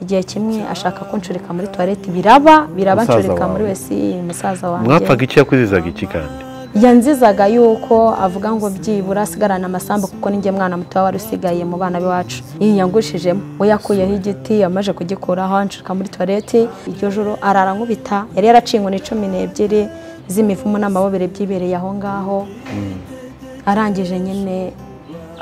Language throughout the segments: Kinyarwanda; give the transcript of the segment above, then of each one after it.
igihe kimwe ashaka kunshoreka muri tuwarete biraba biraba Musaza nshoreka muri wawe. wese musaza wanjye mwapfaga iki yakwizizaga iki kandi yanzizaga yuko avuga ngo byibura asigarana amasambu kuko ninjye mwana muto wari usigaye mu bana b'iwacu yiyangurishijemo we yakuyeho igiti yamaze kugikuraho anshirika muri tuwarete iryo joro arara nkubita yari yaraciye inkoni cumi n'ebyiri z'imivumu n'amabobere byibereye aho ngaho arangije nyine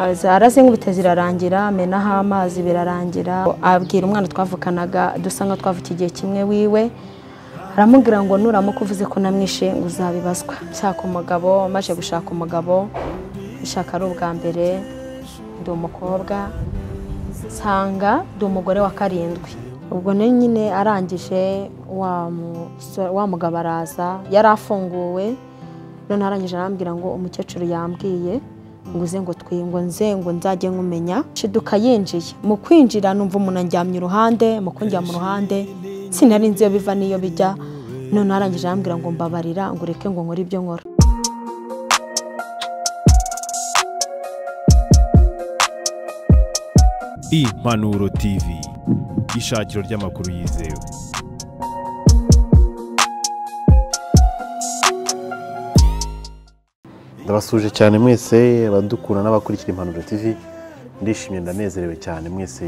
aza- arazinkubita zirarangira amenaho amazi birarangira abwira umwana twavukanaga dusa nka twavuka igihe kimwe wiwe aramubwira ngo nuramuka uvuze ko namwishe ngo uzabibazwa nshaka umugabo maze gushaka umugabo nshaka ari ubwa mbere ndi umukobwa nsanga ndi umugore wa karindwi ubwo nayo nyine arangije wa muso- wa mugabo araza yari afunguwe none arangije arambwira ngo umukecuru yambwiye ngo uze ngo twi- ngo nze ngo nzajye nkumenya shiduka yinjiye mu kwinjira numva umuntu anjyamye iruhande mu kunjya mu ruhande sinari nzi iyo biva n'iyo bijya none arangije arambwira ngo mbabarira ngo ureke ngo nkore ibyo nkora impanuro tv ishakiro ry'amakuru yizewe ndabasuje cyane mwese abadukura n'abakurikira impanuro tv ndishimye ndanezerewe cyane mwese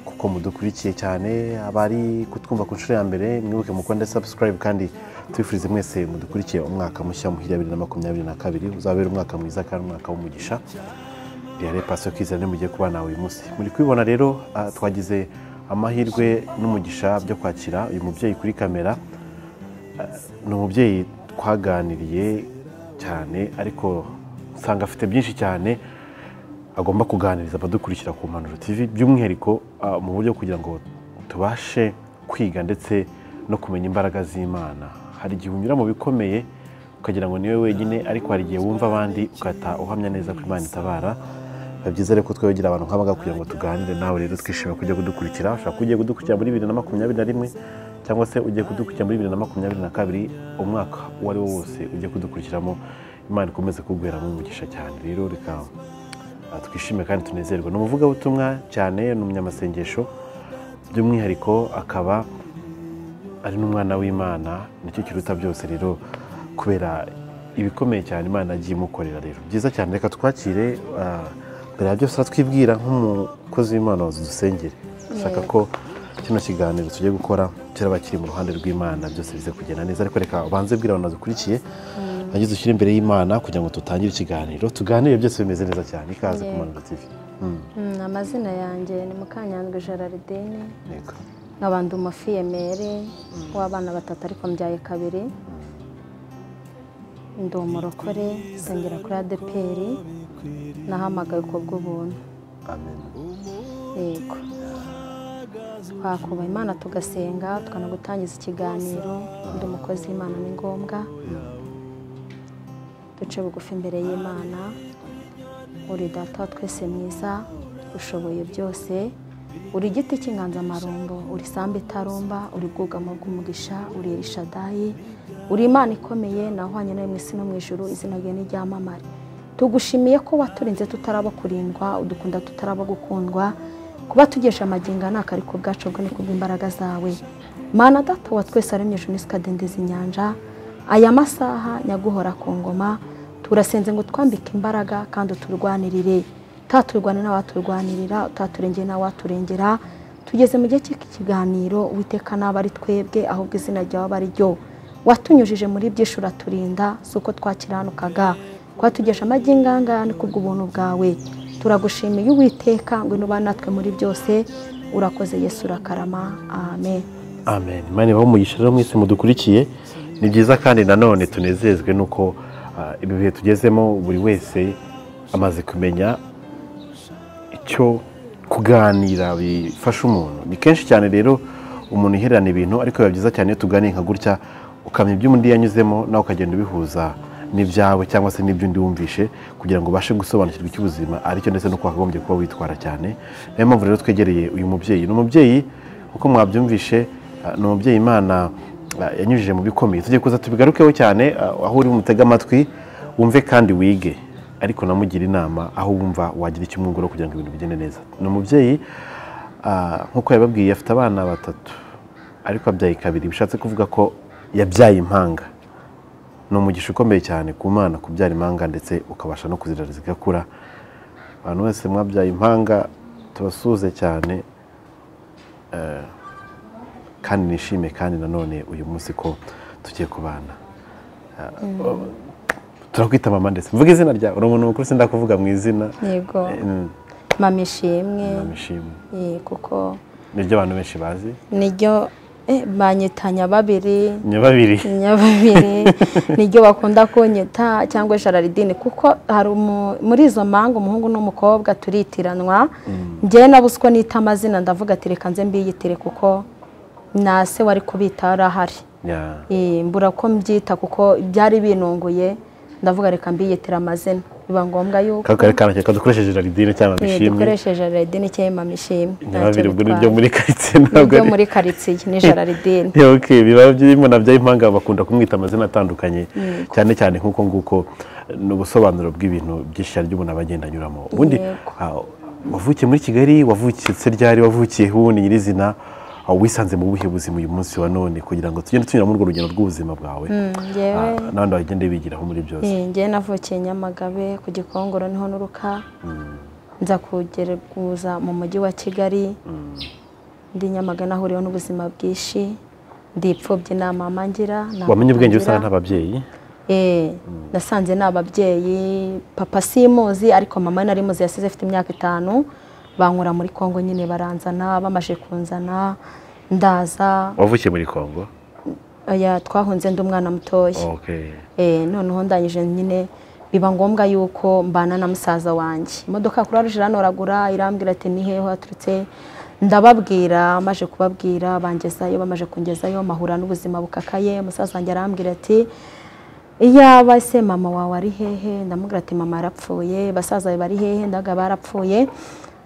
kuko mudukurikiye cyane abari kutwumva ku nshuro ya mbere mwibuke mukonde subscribe kandi tubifurize mwese mudukurikiye umwaka mushya muhira bibiri na makumyabiri na kabiri uzabera umwaka mwiza kandi umwaka w'umugisha rero pasiyo kizana mugiye kuba nawe uyu munsi muri kubibona rero ah, twagize amahirwe n'umugisha byo kwakira uyu mubyeyi kuri kamera ni umubyeyi twaganiriye cyane ariko usanga afite byinshi cyane agomba kuganiriza abadukurikira ku mpanuro TV by'umwihariko ah, mu buryo kugira ngo tubashe kwiga ndetse no kumenya imbaraga z'Imana hari igihe unyura mu bikomeye ukagira ngo niwe wenyine ariko hari igihe wumva abandi ugahita uhamya neza ko Imana itabara biba byiza rero ko twegera abantu nk'abaga kugira ngo tuganire nawe rero twishimiye kujya kudukurikira ushobora kuba ugiye kudukurikira muri bibiri na makumyabiri na rimwe cyangwa se ugiye kudukurikira muri bibiri na makumyabiri na kabiri umwaka uwo ari wo wose ugiye kudukurikiramo imana ikomeze kuguheramo umugisha cyane rero reka ah, twishime kandi tunezerwe ni umuvugabutumwa cyane ni umunyamasengesho by'umwihariko akaba ari n'umwana w'imana nicyo kiruta byose rero kubera ibikomeye cyane imana yagiye imukorera rero byiza cyane reka twakire ah, mbere ya byose twibwira nk'umukozi w'imana wazu dusengere dushaka ko kino kiganiro tugiye gukora kera bakiri mu ruhande rw'imana byose bize kugenda neza ariko reka ubanze bwira abantu badukurikiye nagize ushyire imbere y'imana kugira ngo dutangire ikiganiro tuganire byose bimeze neza cyane ikaze ku Yego. mpanuro tv Mm, amazina yanjye ni mukanyandwi gerardine yego. nk'abantu umufiyemeri w'abana batatu ariko mbyaye kabiri ndi umurokore nsengera kuri adeperi nahamagaye ubwo bw'ubuntu amen yego twakuba imana tugasenga tukanagutangiza ikiganiro ndi umukozi w'imana ni ngombwa duce bugufi imbere y'imana uri data wa twese mwiza ushoboye byose uri igiti cy'inganzamarumbo uri sambu itarumba uri bwugamo bw'umugisha uri erishadayi uri imana ikomeye nahwanye nawe mu isi no mu ijuru izina ryawe n'iryamamare tugushimiye ko waturinze tutaraba kurindwa udukunda tutaraba gukundwa kuba tugesha amagingo ntabwo ari ku bwacu bwo ni ku bw'imbaraga zawe mana data wa twese aremye ijuru n'isi ukadendeza inyanja aya masaha nyaguhora ku ngoma turasenze ngo twambike imbaraga kandi uturwanirire utaturwane n'awaturwanirira utaturengeye n'awaturengera tugeze mu gihe cy'iki kiganiro witeka naba ari twebwe ahubwo izina ryawe aba ari ryo watunyujije muri byinshi uraturinda si uko twakiranukaga twatugesha amagingangaya ni kubw'ubuntu bwawe turagushimiye uwiteka ngwino uba natwe muri byose urakoze yesu urakarama amen amen imana ibaho umugisha rero mwese mudukurikiye ni byiza kandi nanone tunezezwe nuko ah, ibi bihe tugezemo buri wese amaze kumenya icyo kuganira bifasha umuntu ni kenshi cyane rero umuntu ihererana ibintu ariko biba byiza cyane iyo tuganiye nka gutya ukamenya ibyo undi yanyuzemo nawe ukagenda ubihuza n'ibyawe cyangwa se n'ibyo undi wumvishe kugira ngo ubashe gusobanukirwa icyo ubuzima aricyo ndetse n'uko wakagombye kuba witwara cyane niyo mpamvu rero twegereye uyu mubyeyi ni umubyeyi uko mwabyumvishe ah, ni umubyeyi imana ah, yanyujije mu bikomeye tugiye kuza tubigarukeho cyane ah, aho uri bumutege amatwi wumve kandi wige ariko namugira inama aho wumva wagira icyo umwungura kugira ngo ibintu bigende neza ni umubyeyi Ah, nk'uko yababwiye afite abana batatu ariko abyaye kabiri bishatse kuvuga ko yabyaye impanga ni umugisha ukomeye cyane ku mwana kubyara impanga ndetse ukabasha no kuzirara zigakura abantu bose mwabyaye impanga tubasuhuze cyane Eh, kandi nishime kandi nanone uyu munsi ko tugiye kubana Eh, turakwita mama ndetse mvuga izina ryawe uri umuntu mukuru sindakuvuga mu izina yego Eh, mm, mama ishimwe ndamwishimiye. eh, kuko niryo abantu benshi bazi niryo eh, banyita nyababiri ni babiri nyababiri niryo bakunda kunyita cyangwa shararidini kuko hari umu- muri izo mpanga umuhungu n'umukobwa turitiranwa njyewe nabuze uko nita amazina ndavuga ati reka nze mbiyitire kuko na se wari kubita yari ahari Ya. Eh, mbura ko mbyita kuko byari binunguye ndavuga reka mbiyitire amazina biba ngombwa yuko kari kari kanaka dukoresheje jaridine cyangwa eh, bishimye dukoresheje jaridini cyangwa mamishimwe nyababiri ubwo niryo muri karitsiye ntabwo nibyo ari- muri karitsiye ni jararidini Yeah, okay, biba birimo nabyo impanga bakunda kumwita amazina atandukanye cyane cyane nk'uko nguko ni ubusobanuro bw'ibintu byinshi cyane by'umuntu aba agenda anyuramo ubundi Yego. ah, wavukiye muri kigali wavukitse ryari wavukiye ubundi nyirizina ah, wisanze mu buhe buzima uyu munsi wa none kugira ngo tugende tunyura muri urwo rugendo rw'ubuzima bwawe njyewe ah, n'abandi bagende bigiraho muri byose Eh, njyewe navukiye nyamagabe ku gikongoro niho n'uruka nza kugerageza mu mujyi wa kigali ndi nyamagana ahuriyeho n'ubuzima bwinshi ndi imfubyi nta mama ngira nta wamenye papa ubwenge ngira. usanga ntababyeyi Eh, nasanze ni ababyeyi papa simuzi ariko mama nari muzi yasize afite imyaka itanu bankura muri kongo nyine baranzana bamaje kunzana ndaza wavukiye muri kongo oya twahunze ndi umwana mutoya okay. Eh, noneho ndangije nyine biba ngombwa yuko mbana na musaza wanjye imodoka kuri aruje iranoragura irambwira ati ni hehe waturutse ndababwira maze kubabwira bangezayo bamaze kungezayo mahura n'ubuzima bukakaye musaza wanjye arambwira ati iyaba se mama wawe ari hehe ndamubwira ati mama yarapfuye basaza bawe bari hehe ndaga barapfuye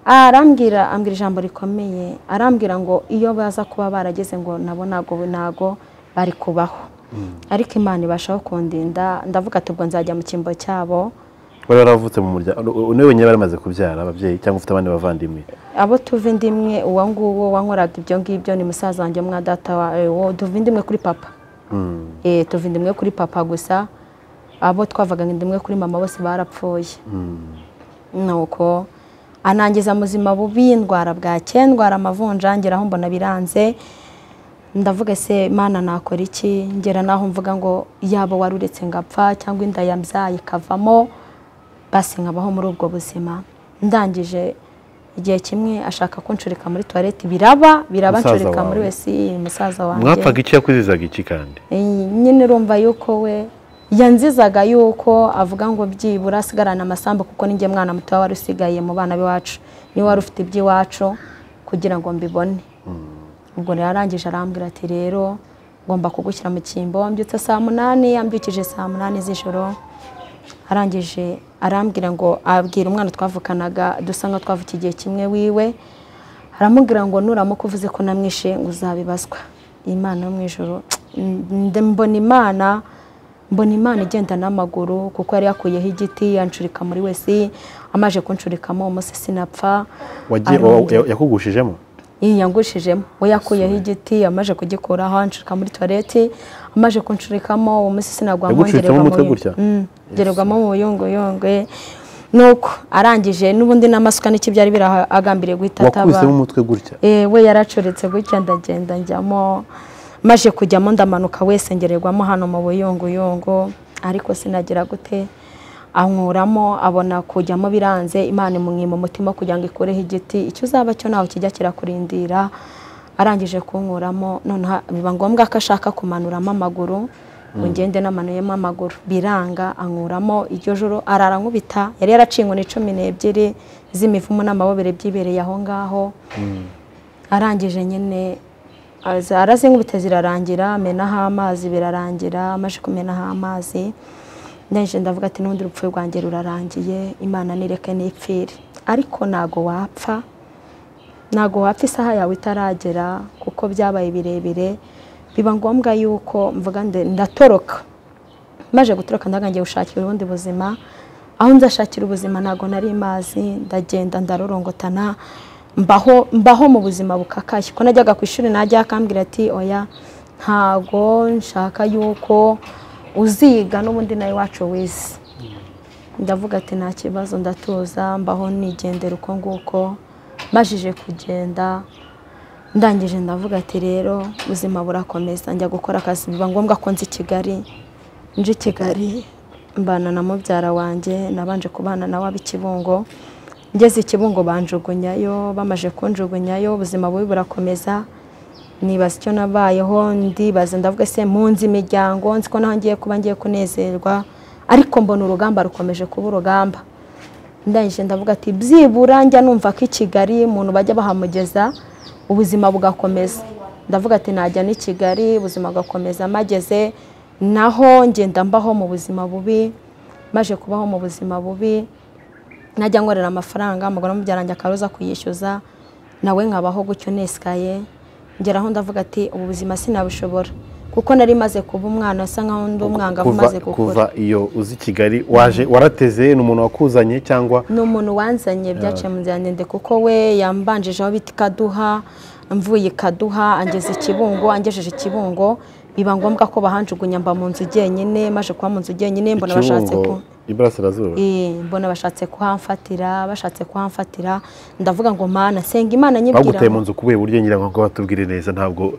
arambwira ambwira ijambo rikomeye arambwira ngo iyo baza kuba barageze ngo nabo ntabwo ntabwo bari kubaho ariko imana ibashaho kundinda ndavuga ati ubwo nzajya mu cyimbo cyabo wari waravutse mu muryango niwe wenyine bari bamaze kubyara ababyeyi cyangwa ufite abandi bavandimwe abo tuva indi imwe uwo nguwo wankoraga ibyo ngibyo ni musaza wanjye mwa data wa eh, wo tuva indi imwe kuri papa Mm. eh tuva indi imwe kuri papa gusa abo twavaga indi imwe kuri mama bose barapfuye nuko anangiza muzima bubi ndwara bwake ndwara amavunjangira aho mbona biranze ndavuga se mana nakora iki ngera naho mvuga ngo yaba wari uretse ngapfa cyangwa inda yabyaye ikavamo basi nkabaho muri ubwo buzima ndangije igihe kimwe ashaka kunshoreka muri tuwarete biraba biraba Musaza nshoreka muri wawe. wese musaza wanjye mwapfaga iki yakuzizaga iki kandi Eh, nyine urumva yuko we yanzizaga yuko avuga ngo byibura asigarana amasambu kuko ninjye mwana muto wari usigaye mu bana b'iwacu niwe wari ufite iby'iwacu kugira ngo mbibone ubwo rero arangije arambwira ati rero ngomba kugushyira mu cyimbo mbyutse saa munani yambyukije saa munani z'ijoro arangije arambwira ngo abwira umwana twavukanaga dusa nka twavukiye igihe kimwe wiwe aramubwira ngo nuramuka uvuze ko namwishe ngo uzabibazwa imana yo mu ijoro Nde- mbona imana mbona imana igenda n'amaguru kuko yari yakuyeho igiti yanshurika muri wese amaje kunshurikamo umunsi sinapfa wagiye Arongera. wa- ya- yakugushijemo yiyangushijemo we yakuyeho igiti amaze kugikuraho anshirika muri tuwarete amaze kunshirikamo uwo munsi sinagwa Yagucuritsemo ngererwa mu umutwe buyu- gutya? Mm, ngererwamo mu buyongoyongwe nuko arangije n'ubundi n'amasuka n'iki byari birahagambiriye guhita ataba wakubisemo umutwe gutya Eh, we yaracuritse gutya ndagenda njyamo maze kujyamo ndamanuka wese ngererwamo hano mu buyunguyungu ariko sinagira gute ankuramo abona kujyamo biranze imana imwima umutima kugira ngo ikureho igiti icyo uzaba cyo ntawe kijya kirakurindira arangije kunkuramo noneho biba ngombwa ko ashaka kumanuramo amaguru ngo ngende namanuyemo amaguru biranga ankuramo iryo joro arara nkubita yari yaracingwa ni cumi n'ebyiri z'imivumu n'amabobere byibereye aho ngaho arangije nyine aza- arazinkubita zirarangira amenaho amazi birarangira amaze kumenaho amazi ndaje ndavuga ati n'ubundi urupfu rwanjye rurarangiye imana nireke n'ipfire ariko ntago wapfa ntago wapfa isaha yawe itaragera kuko byabaye birebire biba ngombwa yuko mvuga nde- ndatoroka maze gutoroka ndaga ngiye gushakira ubundi buzima aho nzashakira ubuzima ntago nari mazi ndagenda ndarorongotana mbaho mbaho mu buzima bukakaye ko najyaga ku ishuri najya akambwira ati oya ntago nshaka yuko uziga n'ubundi nawe iwacu wize ndavuga ati nta kibazo ndatuza mbaho nigendera uko nguko mbajije kugenda ndangije ndavuga ati rero ubuzima burakomeza njya gukora akazi biba ngombwa ko nzi i kigali nje i kigali mbana na mubyara wanjye nabanje kubana nawe ab'i kibungo ngeze i kibungo banjugunyayo bamaje kunjugunyayo ubuzima bubi burakomeza nibaza icyo nabayeho ndibaza ndavuga se munzi imiryango nzi ko naho ngiye kuba ngiye kunezerwa ariko mbona urugamba rukomeje kuba urugamba ndangije ndavuga ati byibura njya numva ko i kigali umuntu bajya bahamugeza ubuzima bugakomeza ndavuga ati najya n'i kigali ubuzima bugakomeza mageze naho ngenda mbaho mu buzima bubi maje kubaho mu buzima bubi najya nkorera amafaranga umugore w'umubyarange akaroza kuyishyuza nawe nkabaho gutyo nesikaye ngeraho ndavuga ati ubu buzima sinabishobora kuko nari maze kuba umwana asa nkaho ndi umwangavu Kuva- umaze gukura kuva iyo uzi i kigali waje warateze ni umuntu wakuzanye cyangwa ni umuntu wanzanye byaciye mu nzira ndende kuko we yambanjijeho bita ikaduha mvuye ikaduha angeza ikibungo angejeje ikibungo biba ngombwa ko bahanjugunya mba mu nzu jyenyine maje kuba mu nzu jyenyine mbona bashatse ku ikibungo iburasirazuba Eh, mbona bashatse kuhamfatira bashatse kuhamfatira ndavuga ngo mana senga imana nyibwira baguteye mu nzu kubera uburyo ngira ngo batubwire neza ntabwo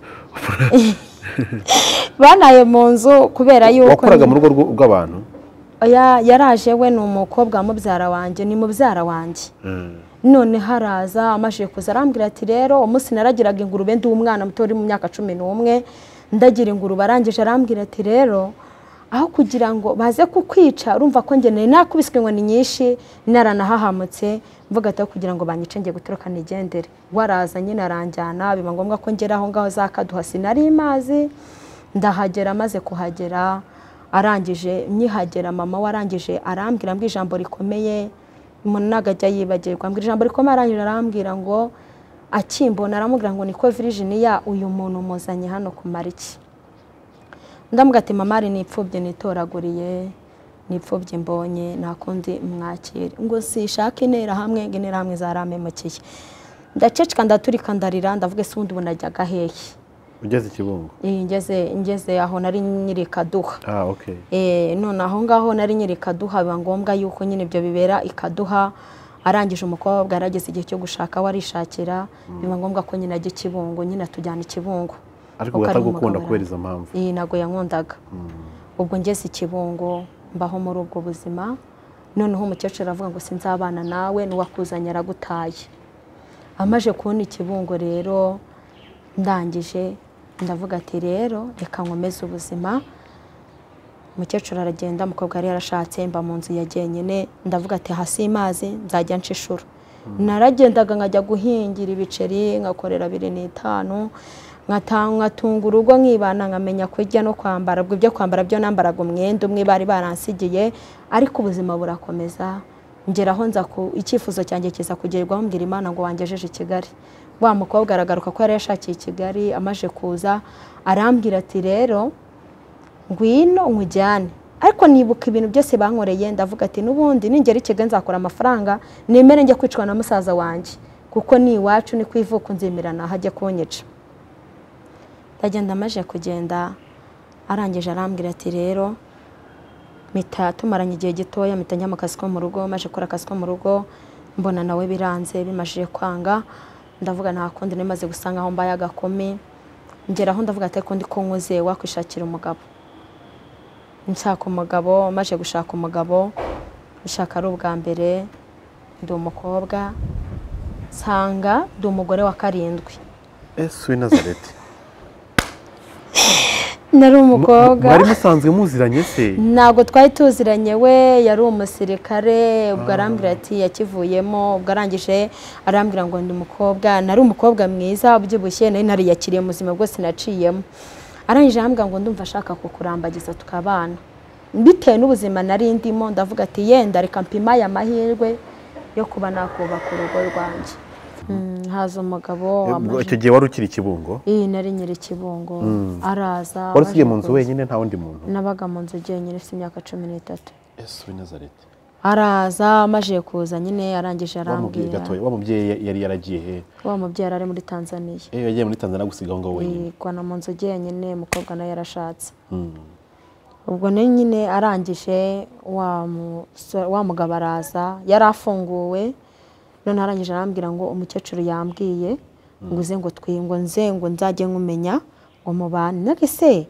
bantaye mu nzu kubera yuko wakoraga mu rugo rw- rw'abantu Oya, yaraje we ni umukobwa wa mubyara wanjye ni mubyara wanjye none haraza amajije kuza arambwira ati rero umunsi naragiraga ingurube ndi umwana muto uri mu myaka cumi n'umwe ndagira ingurube arangije arambwira ati rero aho kugira ngo baze kukwica urumva ko njye nari nakubiswe inkoni nyinshi naranahahamutse mvuga ati aho kugira ngo banyice ngiye gutoroka nigendere waraza nyine aranjyana biba ngombwa ko ngera aho ngaho za kaduha sinari mazi ndahagera maze kuhagera arangije nyihagera mama warangije arambwira mbwira ijambo rikomeye umuntu ntabwo ajya yibagirwa mbwira ijambo rikomeye arangije arambwira ngo akimbona aramubwira ngo niko virijiniya uyu muntu muzanye hano kumara iki ndamuga ati mama ari nipfubye nitoraguriye nipfubye mbonye nakundi mwakire ngo sishake intera hamwe ngo intera hamwe zaramemukiye ndaceceka ndaturika ndarira ndavuga ese ubundi ubu najyaga hehe ugeze ikibungo Eh, ngeze ngeze aho nari nyiri kaduha ah ok Eh, none aho ngaho nari nyiri kaduha biba ngombwa yuko nyine ibyo bibera ikaduha arangije umukobwa yarageze igihe cyo gushaka warishakira biba ngombwa ko nyine ajya ikibungo nyine atujyana ikibungo ariko kuko ari batagukunda umugabo kubera izo mpamvu iyi ntago yankundaga ubwo ngeze ikibungo mbaho muri ubwo buzima noneho umukecuru aravuga ngo sinzabana nawe n'uwakuzanye aragutaye amaje kubona ikibungo rero ndangije ndavuga ati rero reka nkomeze ubuzima umukecuru aragenda umukobwa yari yarashatse mba mu nzu ya jyenyine ndavuga ati hasi y'amazi nzajya nshishura naragendaga nkajya guhingira ibiceri nkakorera biri n'itanu nkata- nkatunga urugo nkibana nkamenya kurya no kwambara ubwo ibyo kwambara byo nambaraga umwenda umwe bari baransigiye ariko ubuzima burakomeza ngeraho nza ku- icyifuzo cyanjye kiza kugerwaho mbwira imana ngo wangejeje i kigali wa mukobwa aragaruka ko yari yashakiye i kigali amaje kuza arambwira ati rero ngwino nkujyane ariko nibuka ibintu byose bankoreye ndavuga ati n'ubundi ningera i kigali nzakora amafaranga nemere njya kwicwa na musaza wanjye kuko ni iwacu ni ku ivuko nzimirana hajya kunyica ndagenda amaze kugenda arangije arambwira ati rero mpita tumaranye igihe gitoya mpita njya mu kazi ko mu rugo maze gukora akazi ko mu rugo mbona nawe biranze bimajije kwanga ndavuga nta kundi nimaze gusanga aho mbaye agakome ngeraho ndavuga ati kundi ko nkoze wakwishakira umugabo nshaka umugabo maze gushaka umugabo nshaka ari ubwa mbere ndi umukobwa nsanga ndi umugore wa karindwi ese w'i nazareti nari Mu- umukobwa mwari musanzwe muziranye se ntabwo twari tuziranye we yari umusirikare ubwo arambwira ati yakivuyemo ubwo arangije arambwira ngo ndi umukobwa nari umukobwa mwiza ubyibushye nari nariyakiriye mu buzima bwose naciyemo arangije arambwira ngo ndumva ashaka kukurambagiza tukabana bitewe n'ubuzima nari ndimo ndavuga ati yenda reka mpima aya mahirwe yo kuba nakubaka urugo rwanjye Mm, haza umugabo Ubwo wamaje icyo gihe wari ukiri ikibungo iyi nari nyiri ikibungo araza wari usigaye amaze mu nzu kuza. wenyine nta wundi muntu nabaga mu nzu jyenyine ufite imyaka cumi n'itatu ese w'i nazareti araza amajije kuza nyine arangije Wa mubyeyi arambwira gatoya wa mubyeyi yari yaragiye he wa mubyeyi ari muri tanzaniya eh yagiye muri tanzania gusiga aho ngaho wenyine igwana mu nzu njyenyine umukobwa nawe yarashatse Mm. ubwo nayo nyine arangije wa muso- wa mugabo araza yari afunguwe none arangije arambwira ngo umukecuru yambwiye ngo uze ngo twi ngo nze ngo nzajye nkumenya ngo mubane nake se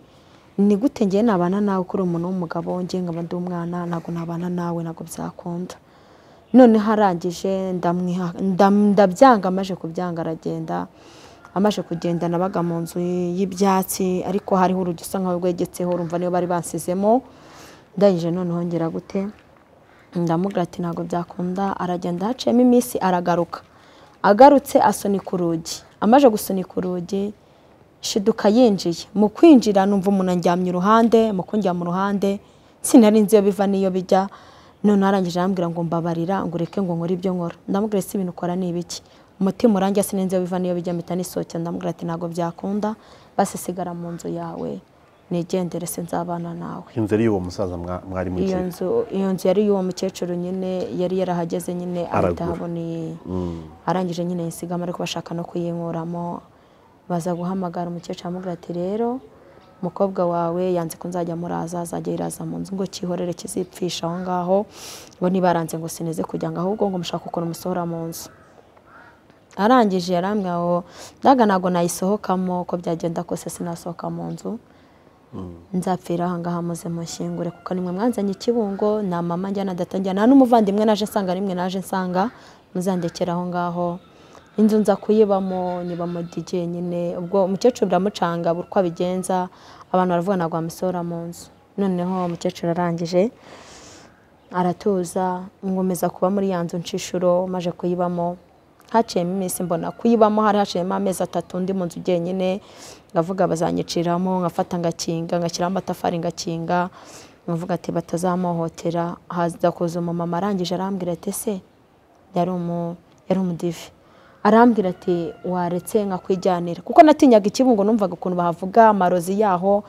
ni gute ngiye nabana nawe kuri umuntu w'umugabo ngiye nkaba ndi umwana ntabwo nabana nawe ntabwo byakunda noneho arangije ndamwiha- ndam- ndabyanga amaje kubyanga aragenda amaze kugenda nabaga mu nzu y'ibyatsi ariko hariho urugi usa nkaho rwegetseho urumva niyo bari bansizemo ndangije noneho ngera gute ndamubwira ati ntabwo byakunda aragenda haciyemo iminsi aragaruka agarutse asunika urugi amaze gusunika urugi shiduka yinjiye mu kwinjira numva umuntu anjyamye iruhande mu kunjyama uruhande sinari nzi iyo biva n'iyo bijya none arangije arambwira ngo mbabarira ngo ureke ngo nkore ibyo nkora ndamubwira ese ibintu ukora ni ibiki umutima urangiye sinari nzi iyo biva n'iyo bijya mpita nisohokera ndamubwira ati ntabwo byakunda basi sigara mu nzu yawe nigendere se nzabana nawe inzu ari y'uwo musaza mwa- mwari iyo mugiye nzu iyo nzu yari iy'uwo mukecuru nyine yari yarahageze nyine ahita Aragura. ahabona iyi arangije nyine yisigamo ariko bashaka no kuyinkuramo baza guhamagara umukecuru aramubwira ati rero umukobwa wawe yanze ko nzajya muraza azajya yiraza mu nzu ngo kihorere kizipfisha aho ngaho bo ntibaranze ngo sineze kujya ngo ahubwo ngo mushaka ukuntu musohora mu nzu arangije yarambwira ngo ndaga ntabwo nayisohokamo uko byagenda kose sinasohoka mu nzu nzapfira aha ngaha muze mushyingure kuko nimwe mwanzanye ikibungo nta mama njyana data nta n'umuvandimwe naje nsanga nimwe naje nsanga muzandekera aho ngaho inzu nza kuyibamo nyiba mu digiye nyine ubwo umukecuru biramucanga buri uko abigenza abantu baravuga ntabwo wamusohora mu nzu noneho umukecuru arangije aratuza ngomeza kuba muri ya nzu nshishuro maje kuyibamo haciyemo iminsi mbona kuyibamo hari haciyemo amezi atatu ndi mu nzu njyenyine ngavuga bazanyiciramo ngafata ngakinga ngashyiraho amatafari ngakinga nkavuga ati batazamuhotera haza kuza umumama arangije arambwira ati ese yari umu yari umudive arambwira ati waretse nkakwijyanira kuko natinyaga ikibungo numvaga ukuntu bahavuga amarozi yaho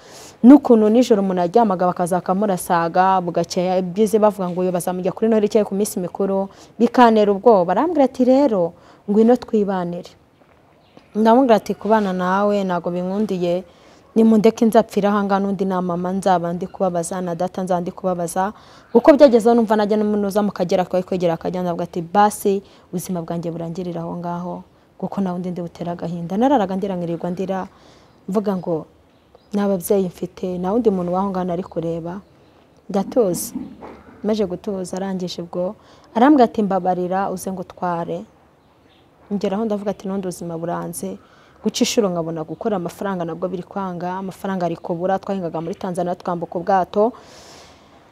n'ukuntu nijoro umuntu aryamaga bakaza bakamurasaga bugakeye byize bavuga ngo uyu bazamujya kuri noheli cyangwa ku minsi mikuru bikantera ubwoba arambwira ati rero ngwino twibanire ndamubwira ati kubana nawe ntabwo binkundiye nimundeke nzapfira ahangaha n'undi nta mama nzaba ndi kubabaza na data nzaba ndi kubabaza kuko byageze aho numva najya n'umunuza mu kagera twari kwegera akajya ndavuga ati basi ubuzima bwanjye burangirira aho ngaho kuko nawe undi ndi butera agahinda nararaga ndira nkirirwa ndira mvuga ngo nta babyeyi mfite nta wundi muntu w'aho ngaho nari kureba ndatuza maze gutuza arangije ubwo arambwira ati mbabarira uze ngo utware ngeraho ndavuga ati n'undi ubuzima buranze guca inshuro nkabona gukora amafaranga nabwo biri kwanga amafaranga ari kubura twahingaga muri tanzania twambuka ubwato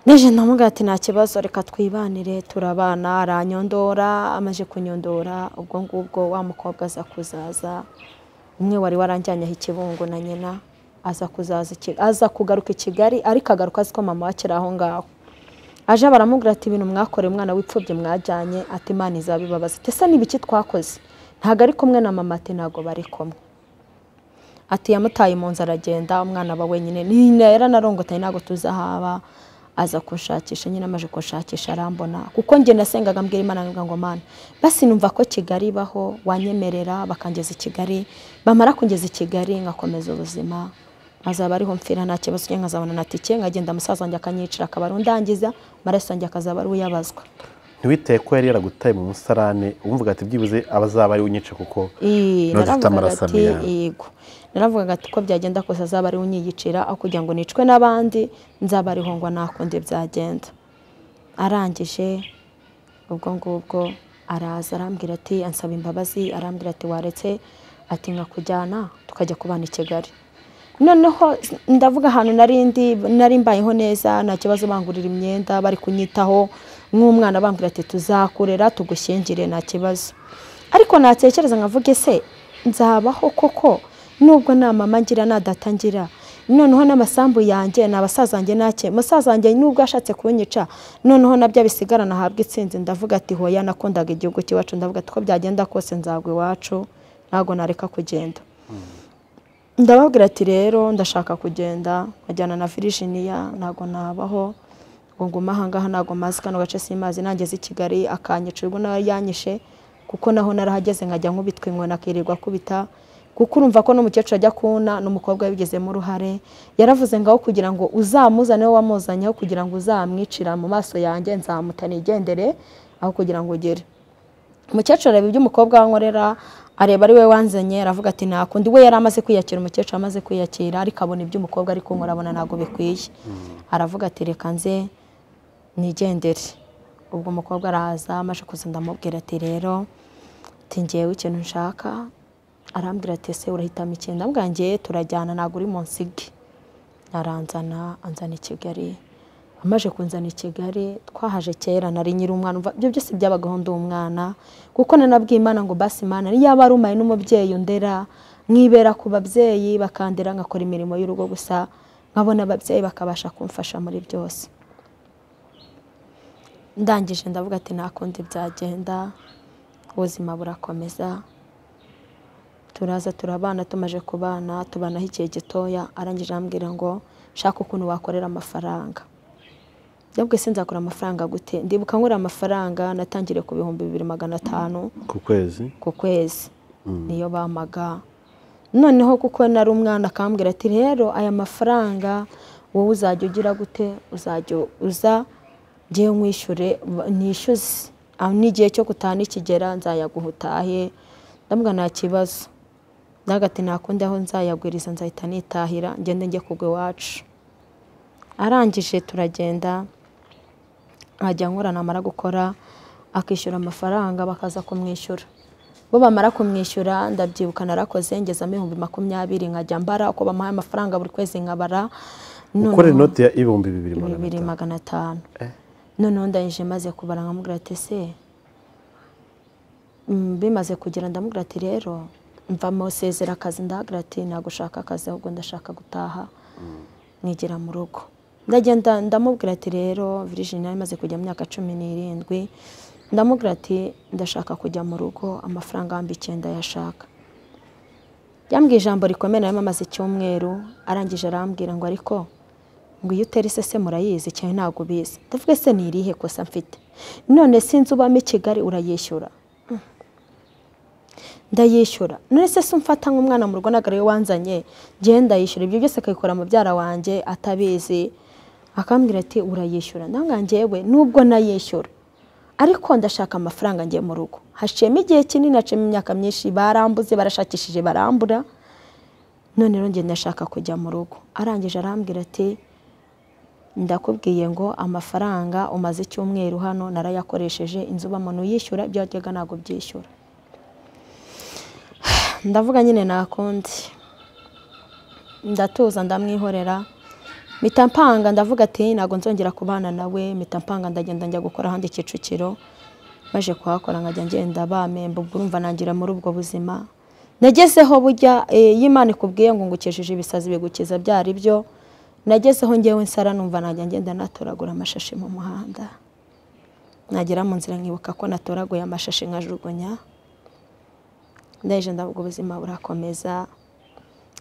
nije ndamubwira ati nta kibazo reka twibanire turabana aranyondora amaze kunyondora ubwo ngubwo wa mukobwa aza kuzaza umwe wari waranjyanyeho ikibungo na nyina aza kuzaza i Kigali- aza kugaruka i kigali ariko agaruka azi ko mama we akiri aho ngaho aje baramubwira ati ibintu mwakoreye umwana w'ipfubyi mwajyanye ati imana izabibabaza ati ese n'ibiki twakoze ntabwo ari kumwe na mama ati ntabwo bari kumwe ati yamutaye mu nzu aragenda umwana aba wenyine nyine yaranarongotaye ntabwo tuzi aho aba aza kunshakisha nyine amaze kunshakisha arambona kuko njye nasengaga mbwira imana nkavuga ngo mana basi numva ko kigali ibaho wanyemerera bakangeza i kigali bamara kungeza i kigali ngakomeza ubuzima azaba ariho mfira nta kibazo njye nkazabona na tike nkagenda musaza wanjye akanyicira akaba ari undangiza amaraso wanjye akazaba ari uyabazwa ntiwitaye ko yari yaragutaye mu musarane umvuga ati byibuze abazaba ari unyice kuko Ii, None ufite naravugaga amaraso ati amera. yego naravugaga ati uko byagenda kose azaba ari unyiyicira aho kugira ngo nicwe n'abandi nzaba ariho ngo nakundi byagenda arangije ubwo ngubwo araza arambwira ati ansaba imbabazi arambwira ati waretse ati nkakujyana tukajya kubana i kigali noneho ndavuga ahantu nari ndi nari mbayeho neza nta kibazo bangurira imyenda bari kunyitaho nk'umwana bambwira ati tuzakurera tugushyingire nta kibazo ariko natekereza nkavuga ese nzabaho koko nubwo nta mama ngira nta data ngira noneho n'amasambu yanjye ni abasaza wanjye nake musaza wanjye nubwo ashatse kunyica noneho nabyo abisigarana ahabwa itsinzi ndavuga ati hoya nakundaga igihugu cy'iwacu ndavuga ati uko byagenda kose nzagwa iwacu ntabwo nareka kugenda ndababwira ati rero ndashaka kugenda nkajyana na virginia ntabwo nabaho ngo ngume ahangaha ntabwo mazi kano gace simazi nangeze i kigali akanyica ubwo nawe yanyishe kuko naho narahageze nkajya nkubitwa inkoni akirirwa akubita kuko urumva ko n'umukecuru ajya kubona n'umukobwa yabigizemo uruhare yaravuze ngaho kugira ngo uzamuzane wowe wamuzanyeho kugira ngo uzamwicira mu maso yanjye nzamuta nigendere aho kugira ngo ugere umukecuru areba ibyo umukobwa wankorera areba ari we wanzanye aravuga ati nakundi we yari amaze kwiyakira umukecuru amaze kwiyakira ariko abona ibyo umukobwa ari kunkora abona ntabwo bikwiye aravuga ati reka nze nigendere ubwo umukobwa araza amaze kuza ndamubwira ati rero ati ngewe ikintu nshaka arambwira ati ese urahitamo ikintu ndamubwira ngewe turajyana ntabwo uri mu nsige aranzana anzana i kigali amaje kunzana i Kigali twahaje kera nari nyiri umwana umva ibyo byose byabagaho ndi umwana kuko nanabwiye Imana ngo basi Imana niyo yaba ari umaye n'umubyeyi ndera mwibera ku babyeyi bakandera ngakora imirimo y'urugo gusa nkabona ababyeyi bakabasha kumfasha muri byose ndangije ndavuga ati nta kundi byagenda ubuzima burakomeza turaza turabana tumaje kubana tubanaho igihe gitoya arangije arambwira ngo shaka ukuntu wakorera amafaranga ndabwo se nzakora amafaranga gute ndibuka nkora amafaranga natangiriye ku bihumbi bibiri magana atanu ku kwezi ku kwezi niyo bamaga noneho kuko nari umwana akambwira ati rero aya mafaranga wowe uzajya ugira gute uzajya uza ngewe nkwishyure nishyuze aho n'igihe cyo gutaha nikigera nzayaguha utahe ndabwa nta kibazo ndagati nakundi aho nzayagwiriza nzahita nitahira ngende njye kugwa iwacu arangije turagenda nkajya nkora namara gukora akishyura amafaranga bakaza kumwishyura bo bamara kumwishyura ndabyibuka narakoze ngezamo ibihumbi makumyabiri nkajya mbara uko bamuhaye amafaranga buri kwezi nkabara noneho- ukora inoti ya ibihumbi bibiri magana bibiri atanu magana atanu Eh. noneho ndangije maze kubara nkamubwira ati ese mm, bimaze kugera ndamubwira ati rero mva musezera akazi ndahagira ati ntabwo ushaka akazi ahubwo ndashaka gutaha nkigira mu rugo ndagenda ndamubwira ati rero virijini yari imaze kujya mu myaka cumi n'irindwi ndamubwira ati ndashaka kujya mu rugo amafaranga ibihumbi icyenda yashaka yambwiye ijambo rikomeye nayo amaze icyumweru arangije arambwira ngo ariko ngo iyo utera isese murayizi cyane ntabwo ubizi ndavuga se ni irihe kosa mfite none sinzi ubamo i kigali urayishyura Mm. ndayishyura none se si umfata nk'umwana mu rugo ntabwo ariwe wanzanye ngewe ndayishyura ibyo byose akabikora mubyara wanjye atabizi akambwira ati urayishyura ndabona ngewe nubwo nayishyura ariko ndashaka amafaranga ngiye mu rugo haciyemo igihe kinini haciyemo imyaka myinshi barambuze barashakishije barambura none rero ngenda ndashaka kujya mu rugo arangije arambwira ati ndakubwiye ngo amafaranga umaze icyumweru hano narayakoresheje inzu ubamo ntuyishyura ibyo wajyaga ntabwo byishyura ndavuga nyine nakundi ndatuza ndamwihorera mpita mpanga ndavuga ati ntabwo nzongera kubana nawe mpita mpanga ndagenda njya gukora ahandi kicukiro maje kuhakora nkajya ngenda bamemba ubwo urumva nangira muri ubwo buzima nagezeho burya eh, iyo imana ikubwiye ngo ngukijije ibisazi bigukiza byari byo nagezeho ngewe nsara numva najya ngenda natoragura amashashi mu muhanda nagera mu nzira nkibuka ko natoraguye amashashi nkajugunya ndaje ndavuga ubuzima burakomeza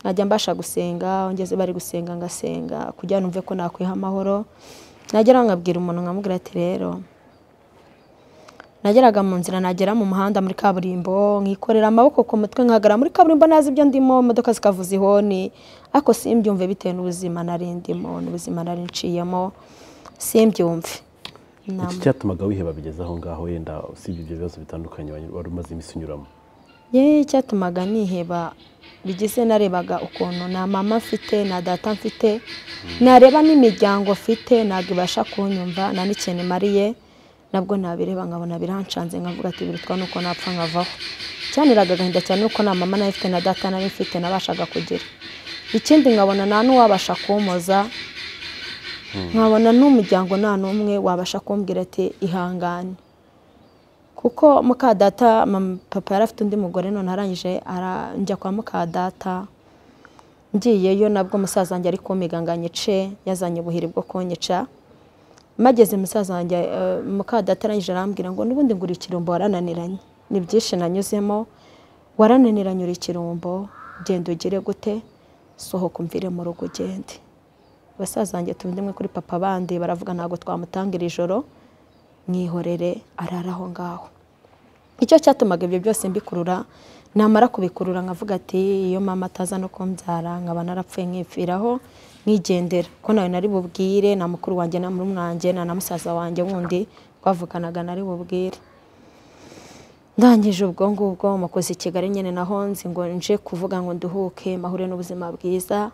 najya mbasha gusenga aho ngeze bari gusenga ngasenga kugira ngo numve ko nakwiha amahoro nagera nkabwira umuntu nkamubwira ati rero nageraga mu nzira nagera mu muhanda muri kaburimbo nkikorera amaboko ku mutwe nkagara muri kaburimbo nazi ibyo ndimo imodoka zikavuza ihoni ariko simbyumve bitewe n'ubuzima nari ndimo n'ubuzima nari nciyemo simbyumve iki cyatumaga wiheba bigeze aho ngaho wenda usibye ibyo bibazo bitandukanye wari wari umaze iminsi unyuramo yewe icyatumaga niheba bigize narebaga ukuntu nta mama mfite nta data mfite nareba n'imiryango mfite ntabwo ibasha kunyumva nta n'ikintu imariye nabwo nabireba nkabona birancanze nkavuga ati birutwa nuko napfa nkavaho cyaniraga agahinda cyane nuko nta mama nari mfite na data nari mfite nabashaga kugira ikindi nkabona nta n'uwabasha kumpoza nkabona n'umuryango nta n'umwe wabasha kumbwira ati ihangane kuko mukadata mama- papa yari afite undi mugore none arangije ara- njya kwa mukadata ngiyeyo nabwo umusaza wanjye ari kumpiga ngo anyice yazanye ubuhiri bwo kunyica mageze umusaza wanjye eh, mukadata arangije arambwira ngo n'ubundi ngura ikirumbo warananiranye ni byinshi nanyuzemo warananiranye uri ikirumbo genda ugire gute sohoka umvire mu rugo ugende basaza banjye tuba rimwe kuri papa bandi baravuga ntabwo twamutangira ijoro mwihorere arara aho ngaho icyo cyatumaga ibyo byose mbikurura namara kubikurura nkavuga ati iyo mama ataza no kumbyara nkaba narapfuye nkipfiraho nkigendera ko nawe nari bubwire na mukuru wanjye na murumuna wanjye na na musaza wanjye wundi twavuganaga nari bubwire ndangije ubwo ngubwo mukoze i kigali nyine naho nzi ngo nje kuvuga ngo nduhuke mahure n'ubuzima bwiza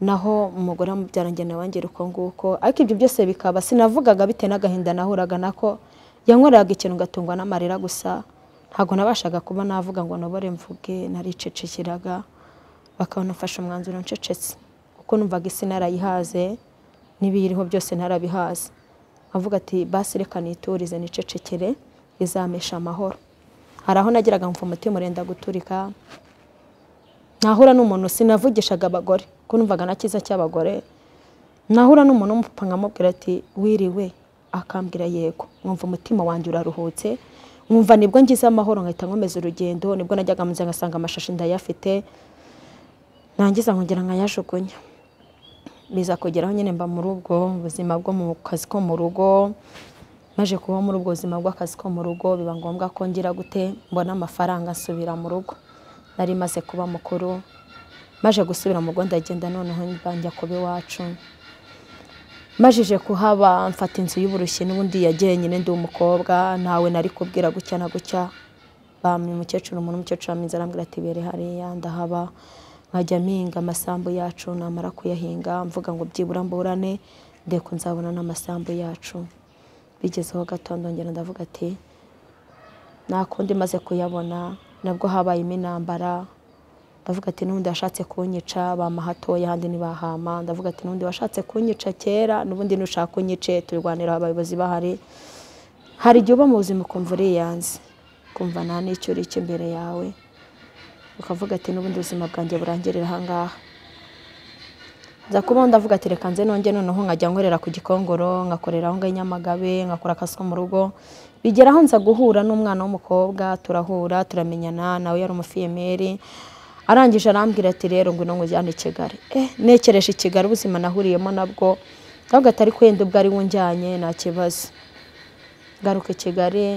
naho umugore wamubyara njye nawe ngira uko nguko ariko ibyo byose bikaba sinavugaga bitewe n'agahinda nahuraga nako yankoreraga ikintu ngatungwa n'amarira gusa ntabwo nabashaga kuba navuga ngo nobore mvuge naricecekeraga bakabona ufashe umwanzuro ncecetse kuko numvaga isi narayihaze n'ibiyiriho byose narabihaze avuga ati basi reka niturize nicecekere izamesha amahoro hari aho nageraga mva umutima urenda guturika nahura n'umuntu sinavugishaga abagore kuko numvaga na cyiza cy'abagore nahura n'umuntu w'umupapa nkamubwira ati wiriwe akambwira yego nkumva umutima wanjye uraruhutse nkumva nibwo ngize amahoro nkahita nkomeza urugendo nibwo najyaga munsi ngasanga amashashi ndayafite nangiza nkongera nkayajugunya biza kugeraho nyine mba muri ubwo buzima bwo mu kazi ko mu rugo maje kuba muri ubwo buzima bw'akazi ko mu rugo biba ngombwa ko ngira gute mbona amafaranga nsubira mu rugo nari maze kuba mukuru maje gusubira mu rugo ndagenda noneho njya kuba iwacu majije kuhaba mfata inzu y'uburushyi n'ubundi yagiye nyine ndi umukobwa ntawe nari kubwira gutya na gutya bamwe umukecuru umuntu umukecuru aminze arambwira ati bere hariya ndahaba nkajya mpinga amasambu yacu namara kuyahinga mvuga ngo byibura mburane ndeko nzabona n'amasambu yacu bigezeho gatondo ngera ndavuga ati nta kundi maze kuyabona nabwo habayemo intambara ndavuga ati n'ubundi washatse kunyica bama hatoya ahandi ntibahama ndavuga ati n'ubundi washatse kunyica kera n'ubundi nushaka kunyice turwanira abayobozi bahari hari igihe uba mu buzima ukumva uriyanze ukumva nta n'icyo uri cyo imbere yawe ukavuga ati n'ubundi ubuzima bwanjye burangirira aha ngaha nza kubaho ndavuga ati reka nze nonge noneho nkajya nkorera ku gikongoro nkakorera aho ngaho i nyamagabe nkakora akazi ko mu rugo bigera aho nza guhura n'umwana w'umukobwa turahura turamenyana nawe yari umufiyemeri arangije arambwira ati rero ngwino nkujyane i Kigali eh nekereje i Kigali ubuzima nahuriyemo nabwo ahubwo atari kwenda ubwo ari wunjyanye nta kibazo ngaruka i Kigali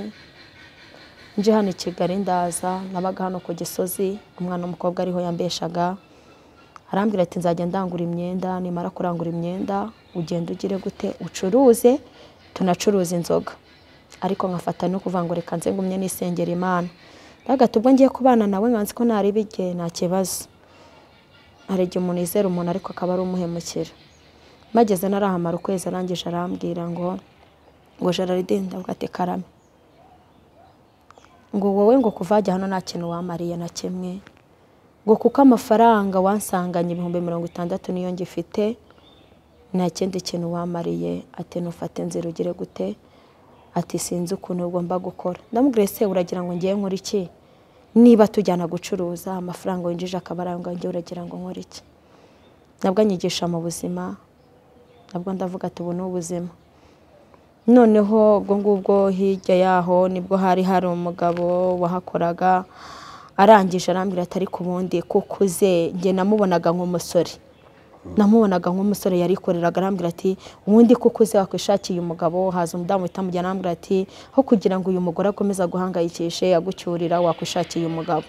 nje hano i Kigali ndaza nabaga hano ku Gisozi umwana w'umukobwa ariho yambeshaga arambwira ati nzajya ndangura imyenda nimara kurangura imyenda ugenda ugire gute ucuruze tunacuruza inzoga ariko nkafata no kuvuga ngo reka nze ngumye n'isengera imana ndagahita ubwo ngiye kubana nawe nkanzi ko ntari bijye nta kibazo hari igihe umuntu yizera umuntu ariko akaba ari umuhemukira mageze narahamara ukwezi arangije arambwira ngo ngo jaride ndavuga ati karame ngo wowe ngo kuvajya hano nta kintu wamariye na kimwe ngo kuko amafaranga wansanganye ibihumbi mirongo itandatu niyo ngifite nta kindi kintu wamariye ati nufate inzira ugire gute ati sinzi ukuntu ugomba gukora ndamubwira ese uragira ngo ngiye nkora iki niba tujyana gucuruza amafaranga winjije akaba arangwa ngiye uragira ngo nkore iki nabwo anyigisha mu buzima nabwo ndavuga ati ubu ni ubuzima noneho ubwo ngubwo hirya yaho nibwo hari hari umugabo wahakoraga arangije arambwira ati ariko ubundi kuko uze njye namubonaga nk'umusore namubonaga nk'umusore yarikoreraga arambwira ati ubundi kuko uze wakwishakiye umugabo haza umudamu uhita amujyana arambwira ati aho kugira ngo uyu mugore akomeze aguhangayikishe agucyurira wakwishakiye umugabo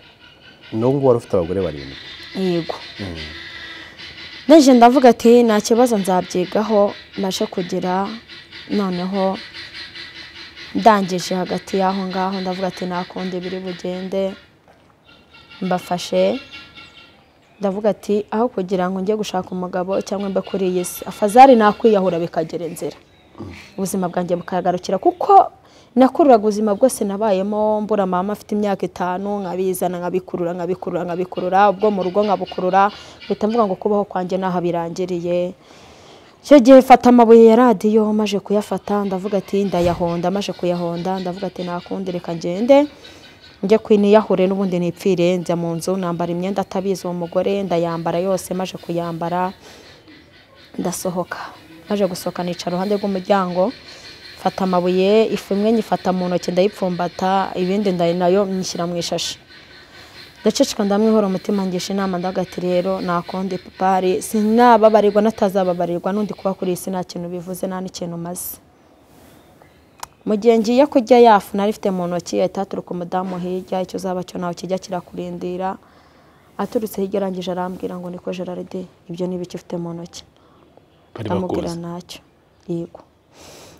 n'ubu ngubu wari ufite abagore barindwi yego naje ndavuga ati nta kibazo nzabyigaho mbashe kugira noneho ndangije hagati y'aho ngaho ndavuga ati nta kundi biri bugende mbafashe ndavuga ati aho kugira ngo njye gushaka umugabo cyangwa mbe kuri iyi si afazari nakwiyahura bikagera inzira ubuzima bwanjye bukagarukira kuko nakururaga ubuzima bwose nabayemo mbura mama afite imyaka itanu nkabizana nkabikurura nkabikurura nkabikurura ubwo mu rugo nkabukurura mpita mvuga ngo kubaho kwanjye n'aho birangiriye icyo gihe mfata amabuye ya radiyo maje kuyafata ndavuga ati ndayahonda maje kuyahonda ndavuga ati nakundi reka ngende njye kwiniyahure n'ubundi nipfire njya mu nzu nambara imyenda atabizi uwo mugore ndayambara yose maje kuyambara ndasohoka maje gusohoka nica iruhande rw'umuryango mfata amabuye ifu imwe nyifata mu ntoki ndayipfumbata ibindi nayo nyishyira mu ishashi ndaceceka ndamwihora umutima ngisha inama ndagati rero nakonde pipari sinababarirwa natazababarirwa n'undi kuba kuri iyi si nta kintu bivuze nta n'ikintu umaze mu gihe ngiye kurya yafu nari ifite mu ntoki ahita haturuka umudamu hirya icyo uzaba cyo nawe kijya kirakurindira aturutse hirya arangije arambwira ngo niko geraride ibyo ni ibiki ufite mu ntoki ndamubwira ntacyo yego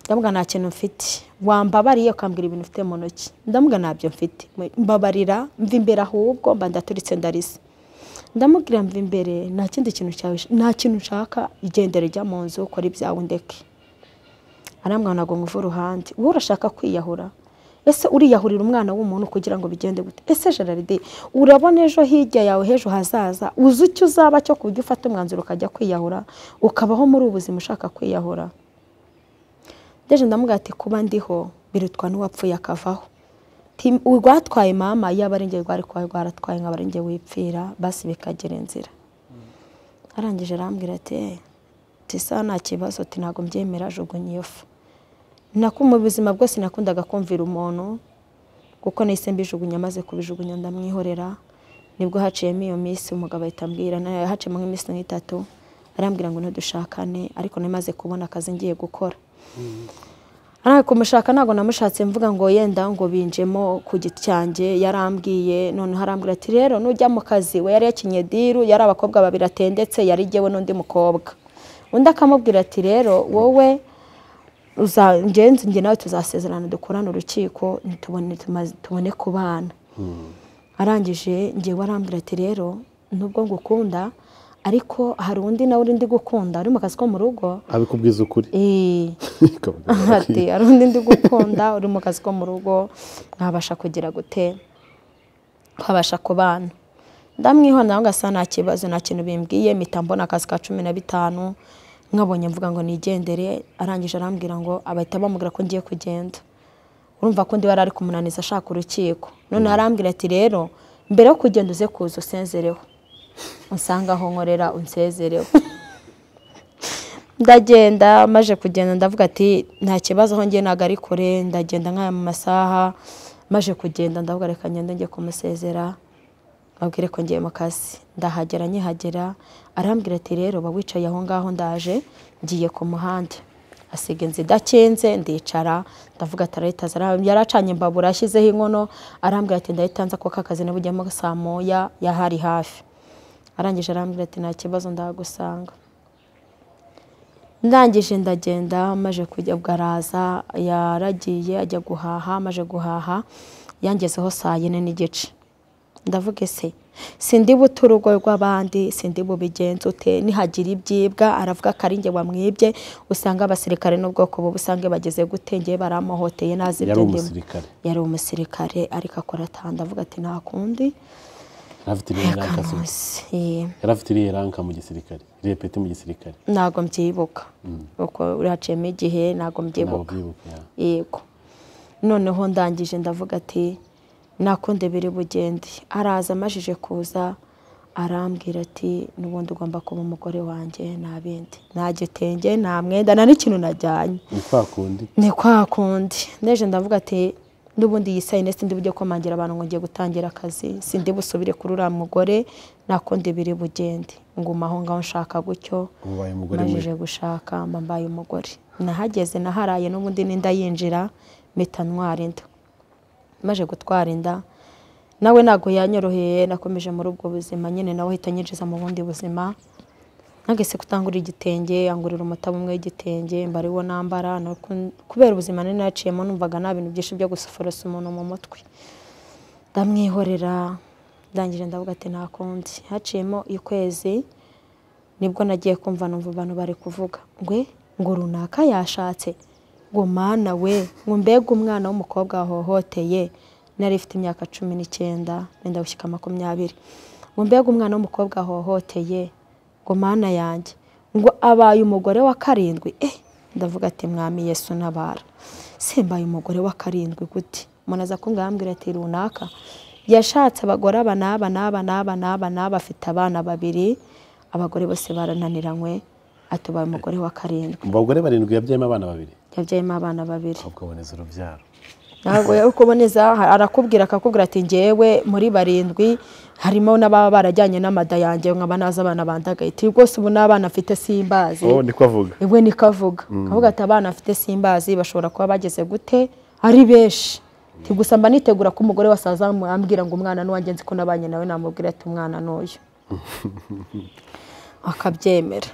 ndamubwira nta kintu mfite wambabariye ukambwira ibintu ufite mu ntoki ndamubwira ntabyo mfite mbabarira mva imbere ahubwo mba ndaturitse ndarisa ndamubwira mva imbere nta kindi kintu cyawe nta kintu nshaka igendere ujya mu nzu ukora ibyawe ndeke arambwira ntabwo nguva uruhande wowe urashaka kwiyahura ese uriyahurira umwana w'umuntu kugira ngo bigende gute ese geraride urabona ejo hirya yawe h'ejo hazaza uzi icyo uzaba cyo ku buryo ufata umwanzuro ukajya kwiyahura ukabaho muri ubu buzima ushaka kwiyahura ndeje ndamubwira ati kuba ndiho birutwa n'uwapfuye akavaho Ti- urwatwaye mama yaba ari njye rwari kwa rwaratwaye nkaba ari njye wipfira basi bikagera inzira arangije arambwira ati "Eh, tisa nta kibazo ati ntabwo mbyemera ajugunya iyo fu nako mu buzima bwose nakundaga kumvira umuntu kuko nahise mbijugunya maze kubijugunya ndamwihorera nibwo haciyemo iyo minsi umugabo ahita ambwira nayo haciyemo nk'iminsi nk'itatu arambwira ngo ntidushakane ariko namaze kubona akazi ngiye gukora ariko kumushaka ntabwo namushatse mvuga ngo yenda ngo binjemo ku giti cyanjye yarambwiye noneho arambwira ati rero nujya mu kazi we yari yakinye diru yari abakobwa babiri atendetse yari jyewe n'undi mukobwa undi akamubwira ati rero wowe uza- ngenzi njye nawe tuzasezerana dukorane urukiko ntitubone tumaze- tubone kubana arangije ngewe arambwira ati rero nubwo ngukunda ariko hari undi nawe uri ndi gukunda uri mu kazi ko mu rugo abikubwiza ukuri Eh, Ikavuga ati hari undi ndi gukunda uri mu kazi ko mu rugo mwabasha kugira gute twabasha kubana ndamwihona nawe ngasa nta kibazo nta kintu bimbwiye mpita mbona akazi ka cumi na bitanu nkabonye mvuga ngo nigendere arangije arambwira ngo abahita bamubwira ko ngiye kugenda urumva ko undi wari ari kumunaniza ashaka urukiko noneho arambwira ati rero mbere yo kugenda uze kuza usenzereho usanga aho nkorera unsezereho ndagenda maje kugenda ndavuga ati nta kibazo aho ngiye ntabwo ari kure ndagenda nk'aya mu masaha maje kugenda ndavuga reka ngende njye kumusezera abwire ko ngiye mu kazi ndahagera nkihagera arambwira ati rero ba wicaye aho ngaho ndaje ngiye ku muhanda asiga inzu idakinze ndicara ndavuga ati arahita aza Ara- yari acanye imbabura ashyizeho inkono arambwira ati ndahita nza kuko akazi nabujyamo saa moya yahari hafi arangije arambwira ati nta kibazo ndagusanga ndangije ndagenda maje kujya ubwo araza yaragiye ajya guhaha maje guhaha yangezeho saa yine n'igice ndavuga ese sindi buta urugo rw'abandi sindi bubigenza ute nihagira ibyibwa aravuga ko ari njye wamwibye usanga abasirikare n'ubwoko bubi usanga bageze gute njye baramuhoteye nazi ibyo yari ndimo umusirikare yari umusirikare ariko akora atanda avuga ati nta kundi yari afite iriya ranka se. yakanose Eh. yari afite iriya ranka mu gisirikare iriya peti mu gisirikare ntabwo mbyibuka kuko uraciyemo igihe ntabwo ntabwo mbyibuka ubyibuka ya. yego noneho ndangije ndavuga ati nakunde biri bugende araza amajije kuza arambwira ati n'ubundi ugomba kuba umugore wanjye nta bindi nta gitenge nta mwenda nta n'ikintu najyanye ni kwa kundi ni kwa kundi neje ndavuga ati n'ubundi iyi sayine sindi bujye komangira abantu ngo ngiye gutangira akazi sindi busubire kuri uriya mugore nakundi biri bugende nguma aho ngaho nshaka gutyo ubu ubaye umugore mbajije mubi gushaka mba mbaye umugore nahageze naharaye n'ubundi n'inda yinjira mpita ntwara inda maje gutwara inda nawe ntabwo yanyoroheye nakomeje muri ubwo buzima nyine nawe ahita anyinjiza mu bundi buzima nagese kutangurira igitenge angurira umutabo umwe w'igitenge mba ariwo nambara no ku- kubera ubuzima nari naciyemo numvaga nta bintu byinshi byo gusuforosa umuntu mu mutwe ndamwihorera ndangije ndavuga ati nta kundi haciyemo ukwezi nibwo nagiye kumva numva abantu bari kuvuga ngwe ngo runaka yashatse ngo mana we ngo mbega umwana w'umukobwa wahohoteye nari ifite imyaka cumi n'icyenda nenda gushyika makumyabiri ngo mbega umwana w'umukobwa wahohoteye ngo mana yanjye ngo abaye umugore wa karindwi eh ndavuga ati mwami yesu nabara simbaye umugore wa karindwi gute umuntu aza kungambwira ati runaka yashatse abagore aba n'aba n'aba n'aba n'aba n'aba afite abana babiri abagore bose barananiranywe atubaye umugore wa karindwi mu bagore barindwi yabyayemo abana babiri yabyayemo abana babiri ahubwo aboneza urubyaro ntabwo yari kuboneza arakubwira akakubwira ati ngewe muri barindwi harimo n'ababa barajyanye n'amada yanjye nkaba nazi abana bandagaye ati rwose ubu n'abana afite simbazi oh niko avuga we niko avuga avuga ati abana afite simbazi bashobora kuba bageze gute ari benshi Ati, gusa mba nitegura ko umugore wa sazamu ambwira ngo umwana n'uwanjye nzi ko nabanye nawe namubwira ati umwana n'uyu akabyemera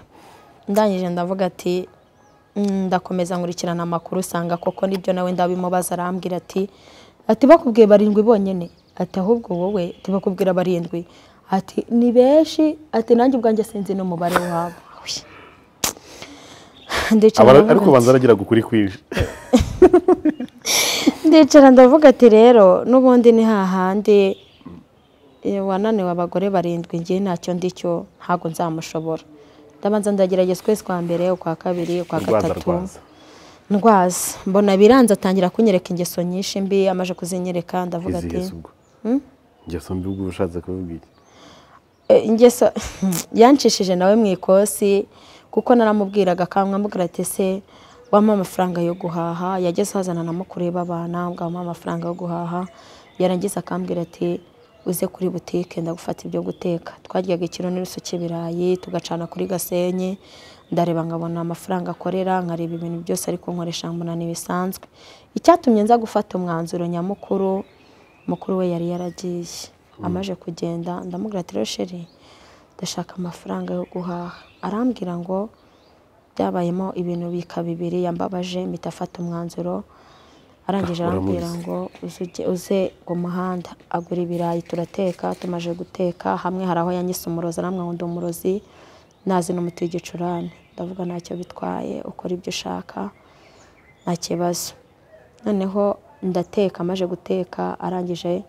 ndangije ndavuga ati "Mm, ndakomeza nkurikirana amakuru usanga koko nibyo nawe ndabimubaza arambwira ati ati bakubwiye barindwi bonyine ati ahubwo wowe ati bakubwira barindwi ati ni benshi ati nanjye ubwanjye sinzi n'umubare wabo Ndicara Abara- ndavuga ariko ati- ubanza aragira ukuri kwinshi ndicara ndavuga ati rero n'ubundi ni hahandi eh, wananiwe abagore barindwi ngiye ntacyo ndi cyo ntabwo nzamushobora ndabanza ndagerageza ukwezi kwa mbere ukwa kabiri ukwa urwaza gatatu rwaza ndwaza mbona biranze atangira kunyereka ingeso nyinshi mbi amaze kuzinyereka ndavuga ati izihe ubwo ngeso mbi ubwo ushatse kuvuga iki "Eh, ingeso yancishije nawe mu ikosi kuko naramubwiraga akamwambwira ati se wampa amafaranga yo guhaha yageze hazana na mukuru we b'abana ngo amuhe amafaranga yo guhaha yarangiza akambwira ati uze kuri butike ndagufata ibyo guteka twaryaga ikiro n'iruso cy'ibirayi tugacana kuri gasenyi ndareba nkabona amafaranga akorera nkareba ibintu byose ariko nkoresha mbona ntibisanzwe icyatumye nza gufata umwanzuro nyamukuru mukuru we yari yaragiye amaze kugenda ndamubwira ati "Rero sheri ndashaka amafaranga yo guhaha arambwira ngo byabayemo ibintu bika bibiri yambabaje mpita afata umwanzuro arangije arambwira Uramuzi. ngo uze ujye- uze ku muhanda agura ibirayi turateka tumaze guteka hamwe hari aho yanyise umurozi aramwira ngo ndi umurozi nazi n'umuti w'igicurane ndavuga ntacyo bitwaye ukora ibyo ushaka nta kibazo noneho ndateka amaze guteka arangije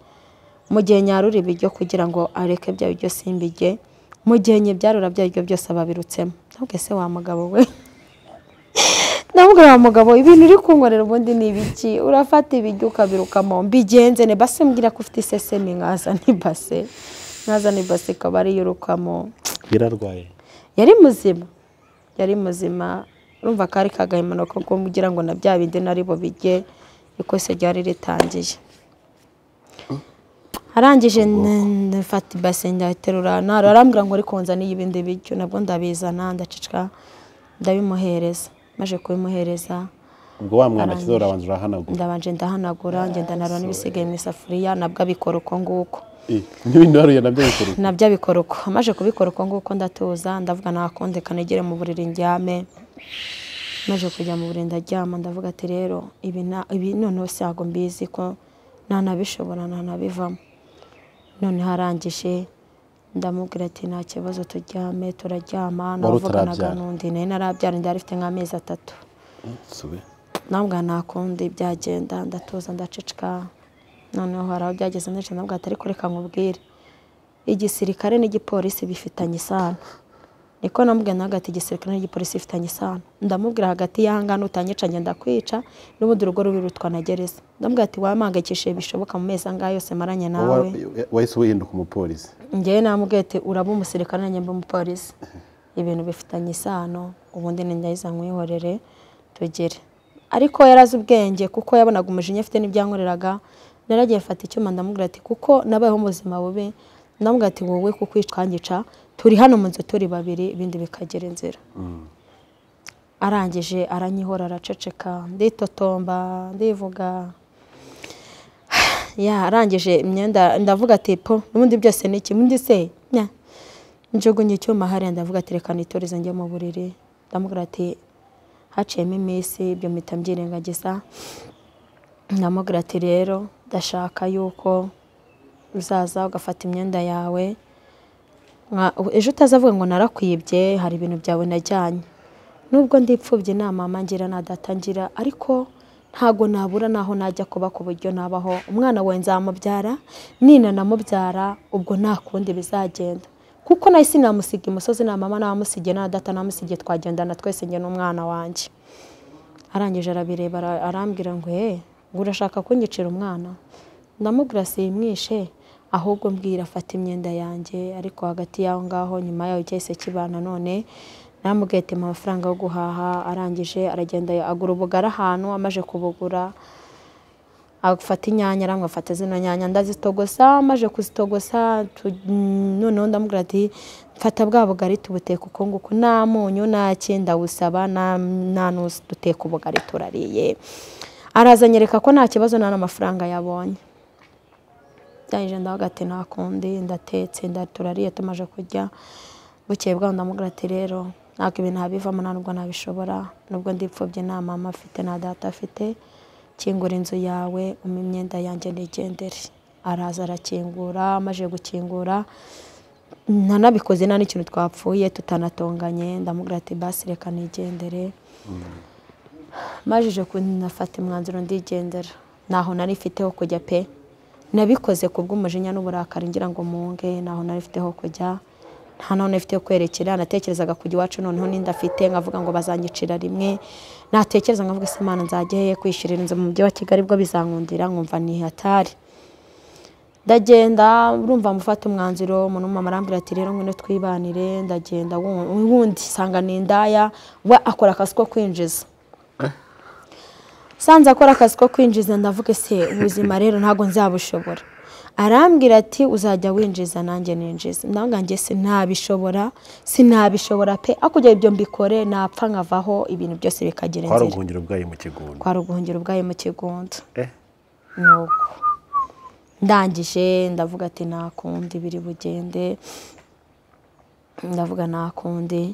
mu gihe nyarura ibiryo kugira ngo areke bya biryo simbijye mu gihe nyibyarura bya biryo byose ababirutsemo ntabwo se wa mugabo we ntabwo wa mugabo ibintu uri kunkorera ubundi ni ibiki urafata ibiryo ukabirukamo mbigenze ne base mbwira ko ufite isesemi nkazana ibase nkazana ibase ikaba ariyo urukamo yararwaye yari muzima yari muzima urumva kari kagahimano ko kugira ngo na bya bindi nari bubirye ikose ryari ritangiye arangije n- ndafata ibase ndaterura ntara arambwira ngo ariko nzaniye ibindi biryo nabwo ndabizana ndacicwa ndabimuhereza maje kubimuhereza ubwo wa mwanda kiza urabanza urahanagura ndabanje ndahanagura ngenda narura n'ibisigaye mu isafuriya nabwo abikora uko nguko Eh, n'ibintu waruye nabyo bikora uko. nabyo abikora uko amaze kubikora uko nguko ndatuza ndavuga nakonde kanegere mu buriri njyame maze kujya mu buriri ndaryama ndavuga ati rero ibi na- ibi noneho ntabwo mbizi ko ntanabishobora ntanabivamo none harangije ndamubwira ati nta kibazo turyame turaryama navuganaga utarabyara? n'undi nayo narabyara ndari afite nk'amezi atatu Sube. ntabwo nakundi byagenda ndatuza ndaceceka noneho hari aho byageze ndetse nabwo atari kureka nkubwire igisirikare n'igipolisi bifitanye isano niko namubwira nawe ati igisirikare n'igipolisi bifitanye isano ndamubwira hagati y'ahangaha nutanyica ngenda kwica n'ubundi urugo rubi rutwa na gereza ndamubwira ati wampangayikishije bishoboka mu mezi angahe yose maranye nawe Wa- wahise wihinduka umupolisi ngewe namubwiye ati uraba umusirikare nanjye mba umupolisi ibintu bifitanye isano ubundi ni ndayiza nkwihorere tugere ariko yarazi ubwenge kuko yabonaga umujinya afite n'ibyankoreraga naragiye mfata icyuma ndamubwira ati kuko nabayeho mu buzima bubi ndamubwira ati wowe kuko witwangica turi hano mu nzu turi babiri ibindi bikagera inzira arangije aranyihora araceceka nditotomba ndivuga ya arangije imyenda ndavuga ati po n'ubundi byose ni iki ubundi se nya njugunye icyuma hariya ndavuga ati reka niturize njye mu buriri ndamubwira ati haciyemo iminsi ibyo mpita mbyirengagiza ndamubwira ati rero ndashaka yuko uzaza ugafata imyenda yawe Nka- ejo utazavuga ngo narakwibye hari ibintu byawe najyanye nubwo ndipfubye nta mama ngira nta data ngira ariko ntago nabura naho najya kuba ku buryo nabaho umwana we nzamubyara nina namubyara ubwo nta kundi bizagenda kuko nahise namusiga imusozi nta mama namusigiye nta data namusigiye twagendana twese njye n'umwana wanjye arangije arabireba ara- arambwira ngo eh ngo urashaka kunyicira umwana ndamubwira simwishe ahubwo mbwira afata imyenda yanjye ariko hagati y'aho ngaho nyuma yaho cyahise kibana none namubwiye ati mpa amafaranga yo guhaha arangije aragenda agura ubugari ahantu amaje kubugura agafata inyanya aramwe afata zino nyanya ndazitogosa maje kuzitogosa tu- noneho ndamubwira ati mfata bwa bugari tubuteka uko nguko nta munyu nta cyenda busaba nta nta n'uzi duteka ubugari turariye arazanyereka ko nta kibazo nta n'amafaranga yabonye byahije ndavuga ati nta kundi ndatetse nda- turariye tumaje kurya bukeye bwaho ndamubwira ati rero ntabwo ibintu habivamo nta nubwo nabishobora nubwo ndipfobye nta mama afite nta data afite kingura inzu yawe umpe imyenda yanjye nigendere araza arakingura amaze gukingura ntanabikoze nta n'ikintu twapfuye tutanatonganye ndamubwira ati basi reka nigendere majije kunafata umwanzuro ndigendera ntaho nari mfite ho kujya pe nabikoze ku bw'umujinya n'uburakari ngira ngo munge ntaho nari mfite ho kujya nta naho nari mfite ho kwerekera natekerezaga kujya iwacu noneho n'indafite nkavuga ngo bazanyicira rimwe natekereza nkavuga ese imana nzajya hehe kwishyurira inzu mu mujyi wa kigali bwo bizankundira nkumva ni hatari ndagenda urumva mufata umwanzuro umuntu mama arambwira ati rero ngwino twibanire ndagenda wu- wundi sanga ni indaya we akora akazi ko kwinjiza sanze akora akazi ko kwinjiza ndavuga ese ubuzima rero ntabwo nzabushobora arambwira ati uzajya winjiza nanjye ninjiza ndavuga njye sinabishobora sinabishobora pe akujya ibyo mbikore napfa nkavaho ibintu byose bikagira kwari inzira ubuhungiro bwayo mu kigunda kwa ruguhungiro ubwayo mu kigunda Eh, nuko ndangije ndavuga ati nta kundi biri bugende ndavuga nta kundi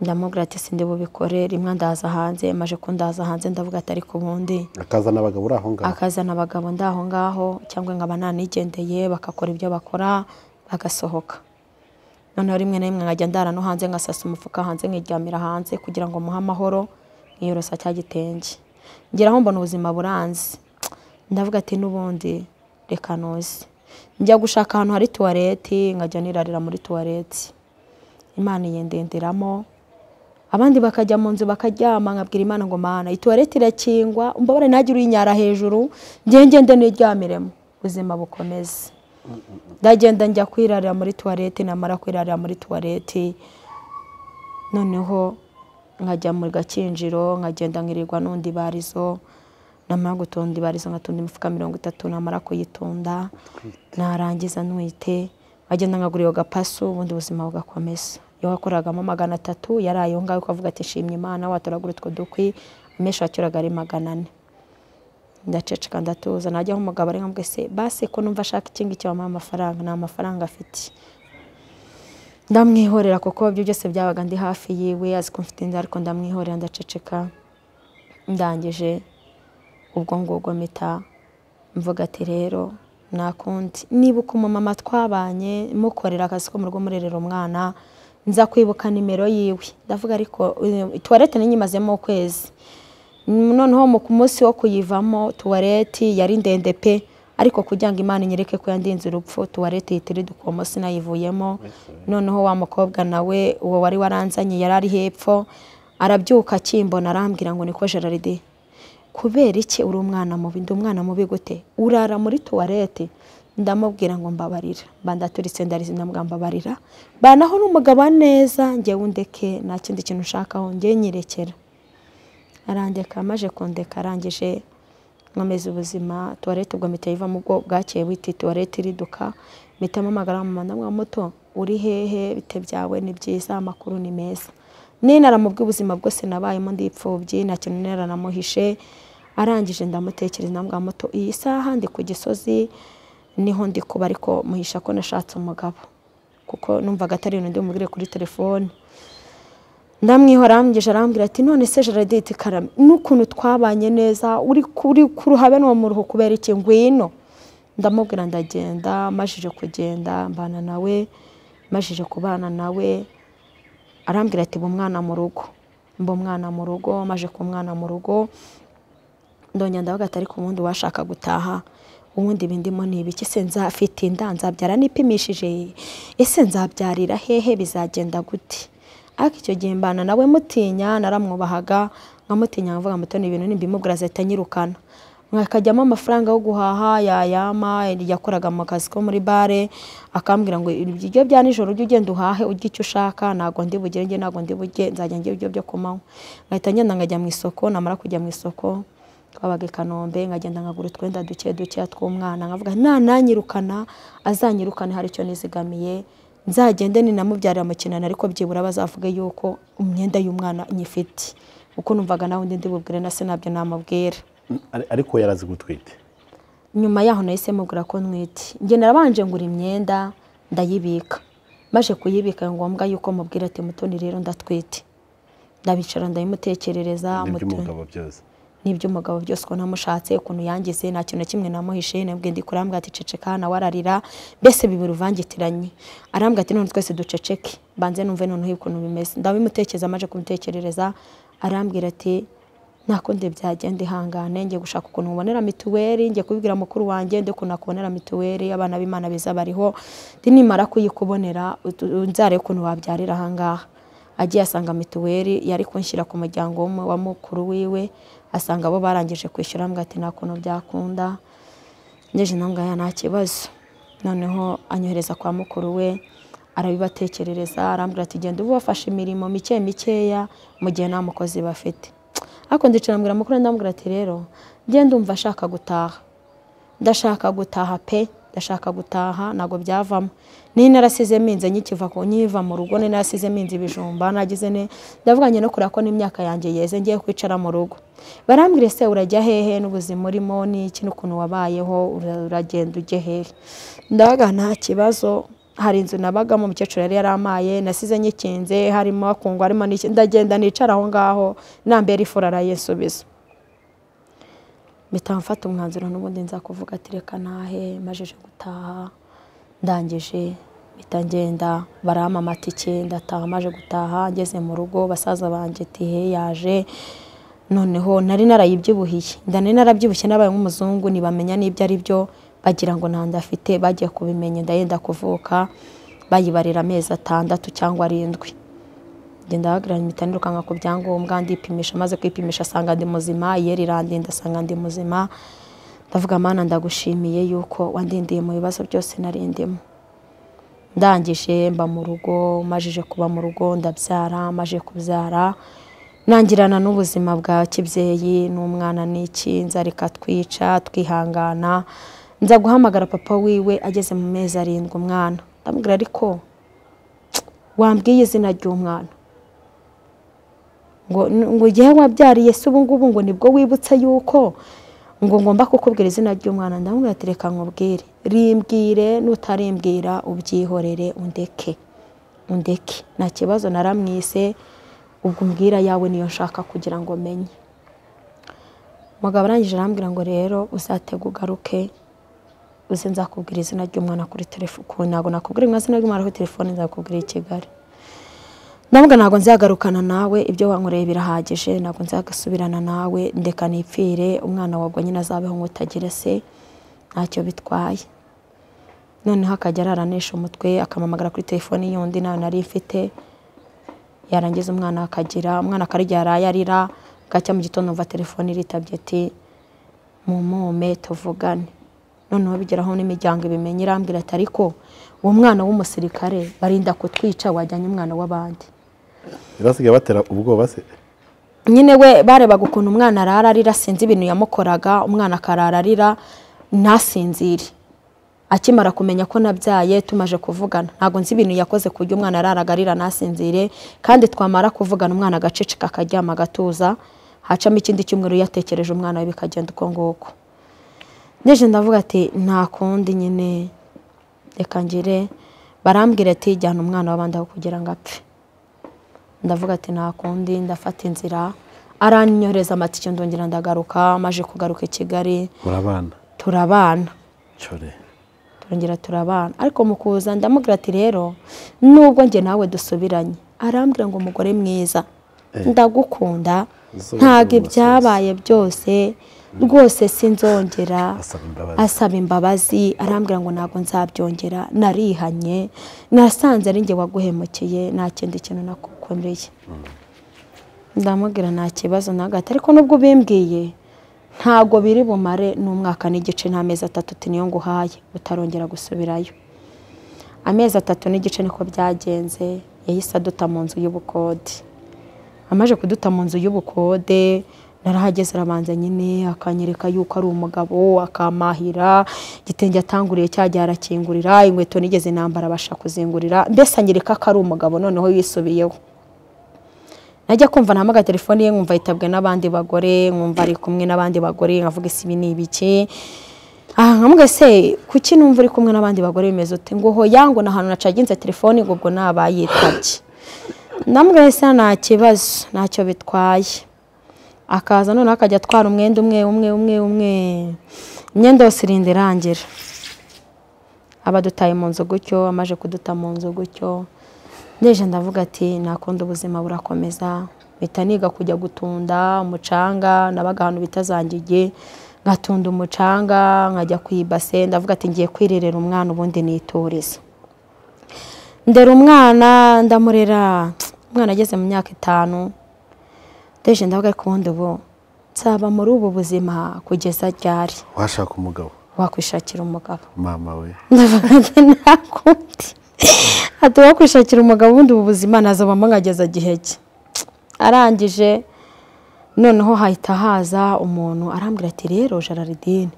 ndamubwira ati sindi bubikore rimwe ndaza hanze maje kundaza hanze ndavuga ati ariko ubundi akazana abagabo uri aho ngaho akazana abagabo ndaho ngaho cyangwa nkaba nanigendeye bagakora ibyo bakora bagasohoka noneho rimwe na rimwe nkajya ndara no hanze ngasasa umufuka hanze nkiryamira hanze kugira ngo muhe amahoro nkiyorosa cya gitenge ngeraho mbona ubuzima buranze ndavuga ati n'ubundi reka nuze njya gushaka ahantu hari tuwareti nkajya nirarira muri tuwareti imana iyendenderamo abandi bakajya mu nzu bakaryama nkabwira imana ngo mana ituwarete irakingwa mbabare ntagire uyinyara hejuru ngende ngende niryamiremo ubuzima bukomeze ndagenda njya kwirarira muri tuwarete namara kwirarira muri tuwarete noneho nkajya mu gakinjiro nkagenda nkirirwa n'undi barizo namara gutunda ibarizo nkatunda imifuka mirongo itatu namara kuyitunda narangiza ntwite nkagenda nkagura iyo gapasu ubundi buzima bugakomeza iyo wakoragamo magana atatu yari ayo ngayo ukavuga ati shimye imana watoragura utwo dukwi amesha yaturaga ari magana ane ndaceceka ndatuza najyaho umugabo ari nkamwe se basi ko numva ashaka iki ngiki wamuha amafaranga nta mafaranga afite ndamwihorera kuko ibyo byose byabaga ndi hafi yiwe azi ko mfite inzara ariko ndamwihorera ndaceceka ndangije ubwo ngubwo mpita mvuga ati rero nakundi nibuka umumama twabanye mukorera akazi ko mu rugo murerera umwana nza kwibuka nimero yiwe ndavuga ariko eh, tuwarete n'inyimazemo ukwezi noneho mu ku munsi wo kuyivamo tuwareti yari ndende pe ariko kugira ngo imana inyereke ko yandinze urupfu tuwareti ihita iriduka uwo munsi nayivuyemo noneho wa mukobwa nawe uwo wari waranzanye yari ari hepfo arabyuka akimbona arambwira ngo niko geraride kubera iki uri umwana mubi ndi umwana mubi gute urara muri tuwareti ndamubwira ngo mbabarira bandaturitse ndarize ndamubwira mbabarira banaho n'umugabo wa neza njyewe undeke nta kindi kintu ushakaho njye nyirekera arandeka amaje kundeka arangije nkomeza ubuzima tuwarete ubwo mpita yivamo ubwo bwakeye witi tuwarete iriduka mpita mpamagara mama ndamwira muto uri hehe bite byawe ni byiza amakuru ni meza ninara mu bw'ubuzima bwose nabayemo ndipfubyi nta kintu nera namuhishe arangije ndamutekereza ndamwira muto iyi saha ndi ku gisozi niho ndi kuba ariko muhisha ko nashatse umugabo kuko numvaga atari ibintu ndi bumubwire kuri telefone ndamwihora arambwije arambwira ati none se Gerardine iti karame n'ukuntu twabanye neza uri kuri ku ruhabe n'uwo muruho kubera iki ngwino ndamubwira ndagenda mashije kugenda mbana nawe mashije kubana nawe arambwira ati mba umwana mu rugo mba umwana mu rugo maje ku mwana mu rugo ndongera ndavuga ati ariko ubundi washaka gutaha ubundi bindimo ni ibiki ese nzafite inda nzabyara nipimishije ese nzabyarira hehe bizagenda gute ariko icyo gihe mbana nawe mutinya naramwubahaga nkamutinya nkavuga mutoni ibintu nimbimubwira azahita anyirukana nkakajyamo amafaranga yo guhaha yayama yakoraga mu kazi ko muri bare akambwira ngo ibiryo bya nijoro ujye ugenda uhahe ujye icyo ushaka ntabwo ndi bugere njye ntabwo ndi bujye nzajya njye ibiryo byo kumanywa nkahita ngenda nkajya mu isoko namara kujya mu isoko twabaga i kanombe nkagenda nkagura utwenda duke dukeya tw'umwana nkavuga nananyirukana azanyirukane hari icyo nizigamiye nzagende ninamubyarira mu kinani ariko byibura bazavuge yuko imyenda y'umwana nyifite uko numvaga nawe undi ndibubwire na se nabyo namubwira Ari- ariko yarazi gutwite nyuma yaho nahise mubwira ko ntwite njye narabanje ngura imyenda ndayibika maze kuyibika ni ngombwa yuko mubwira ati mutoni rero ndatwite ndabicara ndayimutekerereza Mutoni- n'iby'umugabo byose n'iby'umugabo byose uko namushatse ukuntu yangize nta kintu na kimwe namuhishe nabwiye ndi kurambwira ati ceceka nawe ararira mbese bibiri uvangitiranye arambwira ati none twese duceceke banze numve noneho ukuntu bimeze ndabimutekereza amaje kumutekerereza arambwira ati nako nde byagenda ihangane ngiye gushaka ukuntu mubonera mituweli ngiye kubibwira mukuru wanjye ndi ukuntu nakubonera mituweli abana b'imana beza bariho ndi nimara kuyikubonera utu- nzare ukuntu wabyarira ahangaha agiye asanga mituweli yari kunshyira ku muryango w'umu- wa mukuru wiwe asanga bo barangije kwishyura ambwira ati nta kuntu byakunda ngeje nambwira nta kibazo noneho anyohereza kwa mukuru we arabibatekerereza arambwira ati genda ubafashe imirimo mike mikeya mu gihe nta mukozi bafite ariko ndicara mbwira mukuru we ndamubwira ati rero ngenda umva ashaka gutaha ndashaka gutaha pe ndashaka gutaha ntabwo byavamo niyo narasize minze nyikiva ku nyiva mu rugo niyo narasize minze ibijumba nagize ne ndavuganye no kureba ko n'imyaka yanjye yeze ngiye kwicara mu rugo barambwira se urajya hehe n'ubuzima urimo n'iki n'ukuntu wabayeho ura- uragenda ujye hehe ndabaga nta kibazo hari inzu nabagamo umukecuru yari yaramaye nasize nyikinze harimo akungwa harimo n'iki ndagenda nicara aho ngaho nambera ifura arayisubiza mpita mfata umwanzuro n'ubundi nza kuvuga ati reka ntahe majije gutaha ndangije mpita ngenda barampa amatike ndataha maje gutaha ngeze mu rugo basaza banjye ati he yaje noneho nari narayibyibuhiye nda nari narabyibushye nabaye nk'umuzungu ntibamenya n'ibyo ari byo bagira ngo nta nda afite bagiye kubimenya inda yenda kuvuka bayibarira amezi atandatu cyangwa arindwi ngenda bahagarara impita nirukanka ku byangombwa ndipimisha maze kwipimisha asanga ndi muzima yeri irandinda asanga ndi muzima ndavuga mana ndagushimiye yuko wandindiye mu bibazo byose nari ndimo ndangije mba mu rugo majije kuba mu rugo ndabyara maje kubyara nangirana n'ubuzima bwa kibyeyi n'umwana n'iki nza reka twica twihangana nza guhamagara papa wiwe ageze mu mezi arindwi umwana ndamubwira ariko wambwiye izina ry'umwana ngo ngo igihe wabyariye se ubu ngubu ngo nibwo wibutse yuko ngo ngomba kukubwira izina ry'umwana ndamubwira ati reka nkubwire rimbwire nutarimbwira ubyihorere undeke undeke nta kibazo naramwise ubwo umbwira yawe niyo nshaka kugira ngo menye umugabo arangije arambwira ngo rero uzatege ugaruke uze nzakubwira izina ry'umwana kuri telefone ntabwo nakubwira izina ry'umwana kuri telefone nzakubwira i Kigali ndavuga ntabwo nzagarukana nawe ibyo wankoreye birahagije ntabwo nzagasubirana nawe ndeka nipfire umwana wagwa nyine azabeho nk'utagira se ntacyo bitwaye noneho akajya aranisha umutwe akamamagara kuri telefone y'undi nayo nari mfite yarangiza umwana akagira umwana akarya yaraye arira gacya mu gitondo umva telefone iritabye ati mumume tuvugane noneho bigeraho n'imiryango ibimenye irambwira ati ariko uwo mwana w'umusirikare barinda kutwica wajyanye umwana w'abandi basigaye batera ubwoba se nyine we barebaga ukuntu umwana arara arira sinzi ibintu yamukoraga umwana akarara arira ntasinzire akimara kumenya ko nabyaye tumaje kuvugana ntabwo nzi ibintu yakoze ku buryo umwana araraga arira ntasinzire kandi twamara kuvugana umwana agaceceka akaryama agatuza hacamo ikindi cyumweru yatekereje umwana we bikagenda uko nguko ngeje ndavuga ati nta kundi nyine reka ngire barambwira ati jyana umwana w'abandi aho kugira ngo apfe ndavuga ati nta kundi ndafata inzira aranyohereza amatike ndongera ndagaruka maje kugaruka i kigali murabana turabana cyore turongera turabana ariko mu kuza ndamubwira ati rero nubwo njye nawe dusubiranye arambwira ngo umugore mwiza ndagukunda Zo- ntabwo zo- ibyabaye byose rwose sinzongera Asaba imbabazi. asaba imbabazi arambwira ngo ntabwo nzabyongera narihanye nasanze ari njye waguhemukiye nta kindi kintu nakukoreye ndamubwira nta kibazo na gato ariko nubwo ubimbwiye ntabwo biri bumare n'umwaka n'igice n'amezi atatu uti niyo nguhaye utarongera gusubirayo amezi atatu n'igice niko byagenze yahise aduta mu nzu y'ubukode amaze kuduta mu nzu y'ubukode narahageze arabanza nyine akanyereka yuko ari umugabo akamahira igitenge atanguriye cyajya arakingurira inkweto nigeze nambara abasha kuzingurira mbese anyereka ko ari umugabo noneho yisubiyeho najya kumva nahamaga telefone ye nkumva yitabwe n'abandi bagore nkumva ari kumwe n'abandi bagore nkavuga ese ibi ni ibiki aha nkamubwira se kuki numva uri kumwe n'abandi bagore bimeze ute ngo hoya ngo ni ahantu nacaginze telefone ngo ubwo naba yitabye ndamubwira se nta kibazo ntacyo bitwaye akaza noneho akajya atwara umwenda umwe umwe umwe umwe imyenda yose irinda irangira abadutaye mu nzu gutyo amaje kuduta mu nzu gutyo ndeje ndavuga ati nakundi ubuzima burakomeza mpita niga kujya gutunda umucanga nabaga ahantu bita zangige ngatunda umucanga nkajya ku ibase ndavuga ati ngiye kwirerera umwana ubundi nitoreza ndera umwana ndamurera umwana ageze mu myaka itanu ndeje ndavuga ariko ubundi ubu nzaba muri ubu buzima kugeza ryari washaka umugabo wakwishakira umugabo mama we ndavuga ati nakundi ati wakwishakira umugabo ubundi ubu buzima nazabamo nkageza gihe cye arangije noneho hahita haza umuntu arambwira ati rero jararidine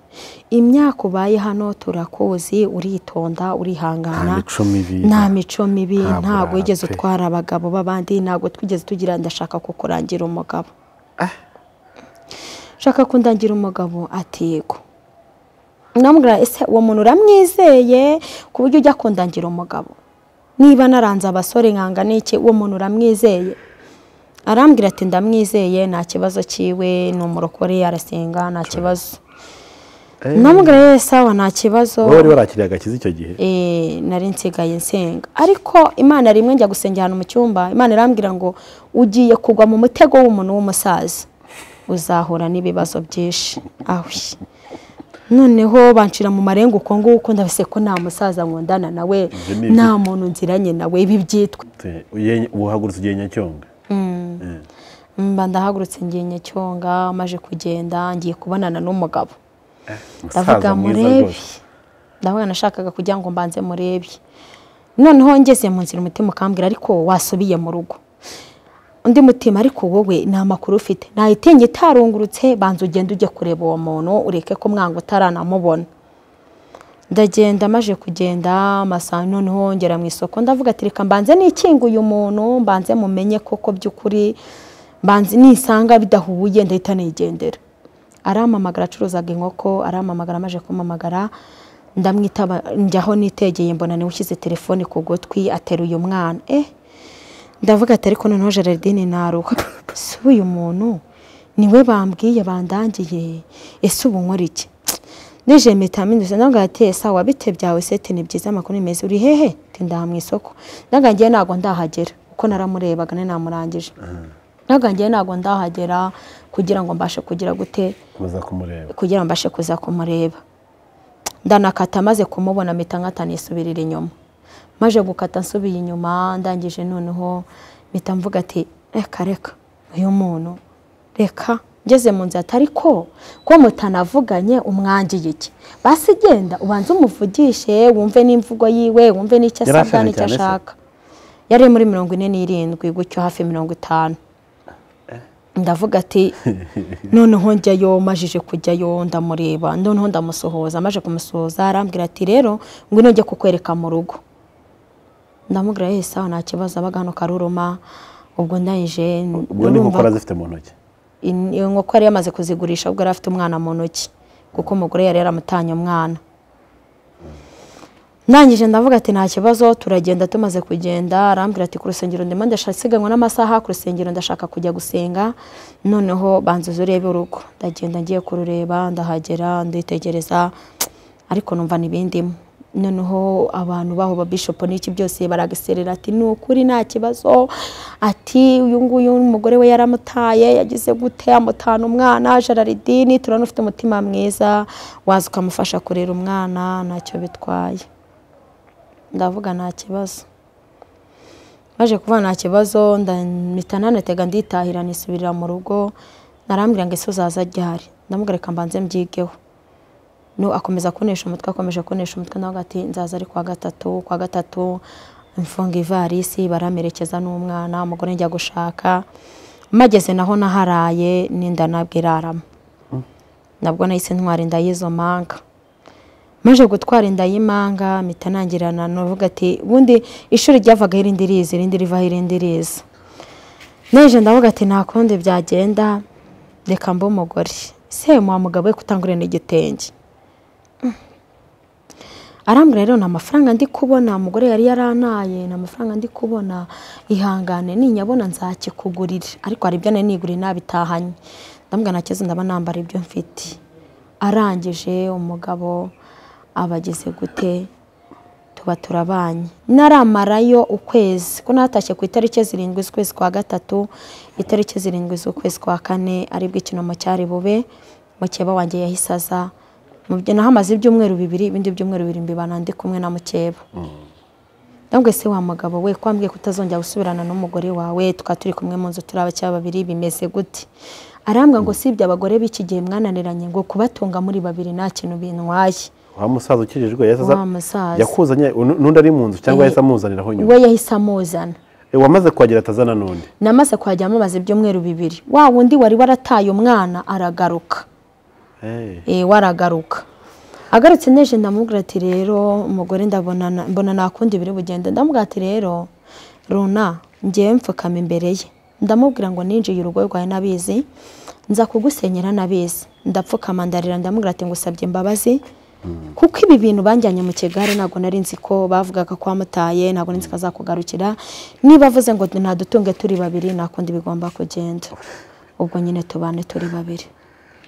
imyaka ubaye hano turakuzi uritonda urihangana nta mico mibi nta mico mibi nta ntabwo wigeze burara pe. utwara abagabo b'abandi ntabwo twigeze tugira ndashaka kukurangira umugabo shaka kundangira umugabo atego namubwira ese uwo muntu uramwizeye ku buryo ujya kundangira umugabo niba naranze abasore nkanga n'iki uwo muntu uramwizeye arambwira ati ndamwizeye nta kibazo cyiwe ni umurokore arasenga nta kibazo namubwira yewe sawa nta kibazo wowe wari warakiriye agakiza icyo gihe Eh, nari nsigaye nsenga ariko imana rimwe njya gusengera ahantu mu cyumba imana irambwira ngo ugiye kugwa mu mutego w'umuntu w'umusaza uzahura n'ibibazo byinshi awe noneho bancira mu marenga uko nguko ndabise ko nta musaza nkundana nawe Ibyo ni nta muntu nziranye nawe ibi byitwa Te- uye- uhagurutse ugiye nyacyonga Eh. mba ndahagurutse ngiye nyacyonga maje kugenda ngiye kubonana n'umugabo umusaza ndavuga mwiza murebi rwose ndavuga nashakaga kugira ngo mbanze murebi noneho ngeze mu nzira umutima ukambwira ariko wasubiye mu rugo undi mutima ariko wowe nta makuru ufite ntayitinge itarungurutse banza ugende ujye kureba uwo muntu ureke ko mwanga utaranamubona ndagenda maje kugenda amasaha noneho ngera mu isoko ndavuga ati reka mbanze nikinguye umuntu mbanze mumenye koko by'ukuri mbanze nisanga bidahuye ndahita nigendera arampamagara acuruzaga inkoko arampamagara amaje kumamagara ndamwitaba njyaho nitegeye mbona niwe ushyize telefone ku gutwi ateruye umwana eh ndavuga ati ariko noneho gerardine naruha ese ubu uyu muntu niwe bambwiye bandangiye ese ubu nkora iki nije mpita mpindutse ndavuga ati ese aho wabite byawe seti ni byiza amakuru ni meza uri hehe ati ndaha mu isoko ndavuga ngiye ntabwo ndahagera kuko naramurebaga ninamurangije ndavuga ngiye ntabwo ndahagera kugira ngo mbashe kugira gute kuza kumureba kugira ngo mbashe kuza kumureba ndanakata maze kumubona mpita nkata nisubirira inyuma maje gukata nsubiye inyuma ndangije noneho mpita mvuga ati reka reka uyu muntu reka ngeze mu nzira atari ko ko mutanavuganye umwangiye iki basi genda ubanze umuvugishe wumve n'imvugo yiwe wumve n'icyo Yari asabwa ashaje n'icyo cyane se? ashaka yari muri mirongo ine n'irindwi gutyo hafi mirongo itanu ndavuga ati noneho njyayo majije kujyayo ndamureba noneho ndamusohoza amaje kumusohoza arambwira ati rero ngwino njye kukwereka mu rugo ndamubwira yese aho nta kibazo abaga hano karuruma ubwo ndangije ubwo ni ndumva- gukora zifite mu ntoki in- inkoko yari yamaze kuzigurisha ubwo yari afite umwana mu ntoki kuko umugore yari yaramutanye umwana ndangije ndavuga ati nta kibazo turagenda tumaze kugenda arambwira ati ku rusengero ndimo ndasiganwa n'amasaha ku rusengero ndashaka kujya gusenga noneho banza uze urebe urugo ndagenda ngiye kurureba ndahagera nditegereza ariko numva n'ibindimo noneho abantu baho ba bishopu n'iki byose baragiserera ati ni ukuri nta kibazo ati uyu nguyu umugore we yaramutaye yagize gute amutana umwana jararidini turabona ufite umutima mwiza waza ukamufasha kurera umwana ntacyo bitwaye ndavuga nta kibazo baje kuvuga nta kibazo ndamita nanatega nditahira nisubirira mu rugo narambwira ngo ese uzaza ryari ndamugareka mbanze mbyigeho no akomeza kunesha umutwe akomeje kunesha umutwe nawe ati nzaza ari kuwa gatatu kuwa gatatu mfunga ivarisi baramerekeza n'umwana umugore njya gushaka mageze naho naharaye n'inda nabwo irarama nabwo nahise ntwara inda y'izo manga maze gutwara inda y'imanga mpita nangirana navuga ati ubundi ishuri ryavaga irindi riza irindi rivaho irindi riza neje ndavuga ati nta kundi byagenda reka mbe umugore se muha mugabo we kutangurira n'igitenge arambwira rero ni amafaranga ndi kubona umugore yari yaranaye ni amafaranga ndi kubona ihangane ninyabona nzakikugurira ariko hari ibyo nari niguriye nabitahanye ndambwira nta kibazo ndaba nambara ibyo mfite arangije umugabo aba ageze gute tuba turabanye naramarayo ukwezi ko natashye ku itariki zirindwi z'ukwezi kwa gatatu itariki zirindwi z'ukwezi kwa kane aribwo ikinoma cyari bube mukeba wanjye yahise aza mubyo nahamaze ibyumweru bibiri ibindi byumweru bibiri mbibana ndi kumwe na mukeba ndabwo se wa mugabo we ko wambwiye kutazongera gusubirana n'umugore wawe tukaba turi kumwe mu nzu turi abakeba babiri bimeze gute arambwa ngo si ibyo abagore b'iki gihe mwananiranye ngo kubatunga muri babiri nta kintu bintwaye wa musaza ukijijwe yahise aza Wa musaza. yakuzanye nu- n'undi ari mu nzu cyangwa yahise amuzaniraho nyuma we yahise amuzana Eh, wamaze kuhagera atazana n'undi namaze kuhajya mumaze ibyumweru bibiri wa wundi wari warataye umwana aragaruka Eh, Eh, waragaruka agarutse neje ndamubwira ati rero umugore ndabona na- mbona nakundi biri bugende ndamubwira ati rero runa ngewe mfukama imbere ye ndamubwira ngo ninjiye urugo rwawe nabizi nza kugusenyera nabizi ndapfukama ndarira ndamubwira ati ngusabye imbabazi kuko ibi bintu banjyanye mu kigare ntabwo nari nzi ko bavugaga ko wamutaye ntabwo nari nzi ko azakugarukira niba avuze ngo ntadutunge turi babiri nakundi bigomba kugenda ubwo nyine tubane turi babiri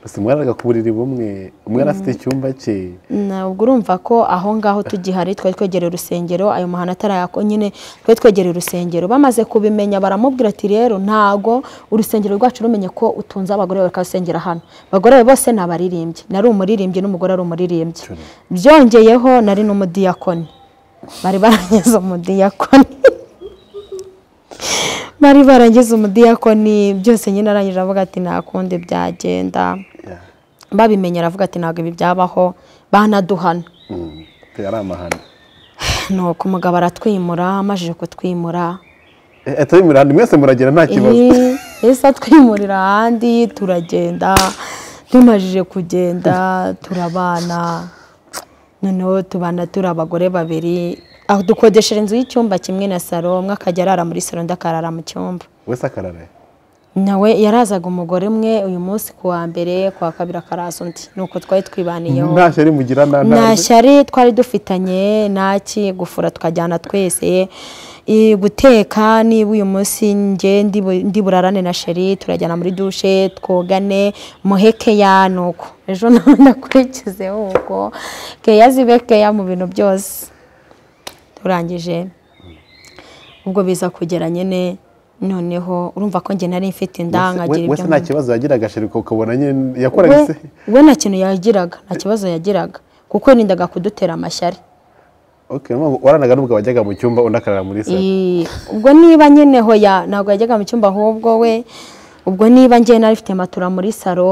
gusa mwaraga ku buriri bumwe umwe yari afite icyumba cye Na- ubwo urumva ko aho ngaho tugihari twari twegereye urusengero ayo mahano atarayako nyine twari twegereye urusengero bamaze kubimenya baramubwira ati rero ntago urusengero rwacu rumenye ko utunze abagore bawe bakasengera hano abagore bawe bose ni abaririmbyi nari umuririmbyi n'umugore ari umuririmbyi Sure. byongeyeho nari n'umudiyakoni bari barangiza umudiyakoni bari barangiza umudiyakoni byose nyine arangije avuga ati nta kundi byagenda Yeah. babimenye aravuga ati ntabwo ibi byabaho banaduhana Mm. ari amahano nuko umugabo aratwimura amajije kutwimura Eh, atari imihanda mwese muragera nta kibazo Eh, ese atwimurira ahandi turagenda tumajije kugenda turabana noneho tubana turi abagore babiri aho dukodeshera inzu y'icyumba kimwe na saro umwe akajya arara muri saro undi akarara mu cyumba wese akarara nawe yarazaga umugore umwe uyu munsi ku wa mbere ku wa kabiri akaraza undi ni uko twari twibaniyeho nta shyari mugirana nta nta shyari twari dufitanye naki gufura tukajyana twese I- guteka niba uyu munsi nge ndi bu- ndi burarane na sheri turajyana muri dushe twogane muheke ya nuko ejo nawe ndakurikizeho uko keya zibe keya mu bintu byose turangije ubwo biza kugera nyine noneho urumva ko njye nari mfite inda nkagira wese ibyo nta nkunda. kibazo yagiraga sheriko ukabona nyine yakoraga se we we nta kintu yagiraga nta kibazo yagiraga kuko yirindaga kudutera amashyari okay nubwo waranaga nubwo wajyaga mu cyumba undi akarara muri salo Eh, ubwo niba nyine hoya ntabwo yajyaga mu cyumba ahubwo we ubwo niba njye nari mfite matora muri salo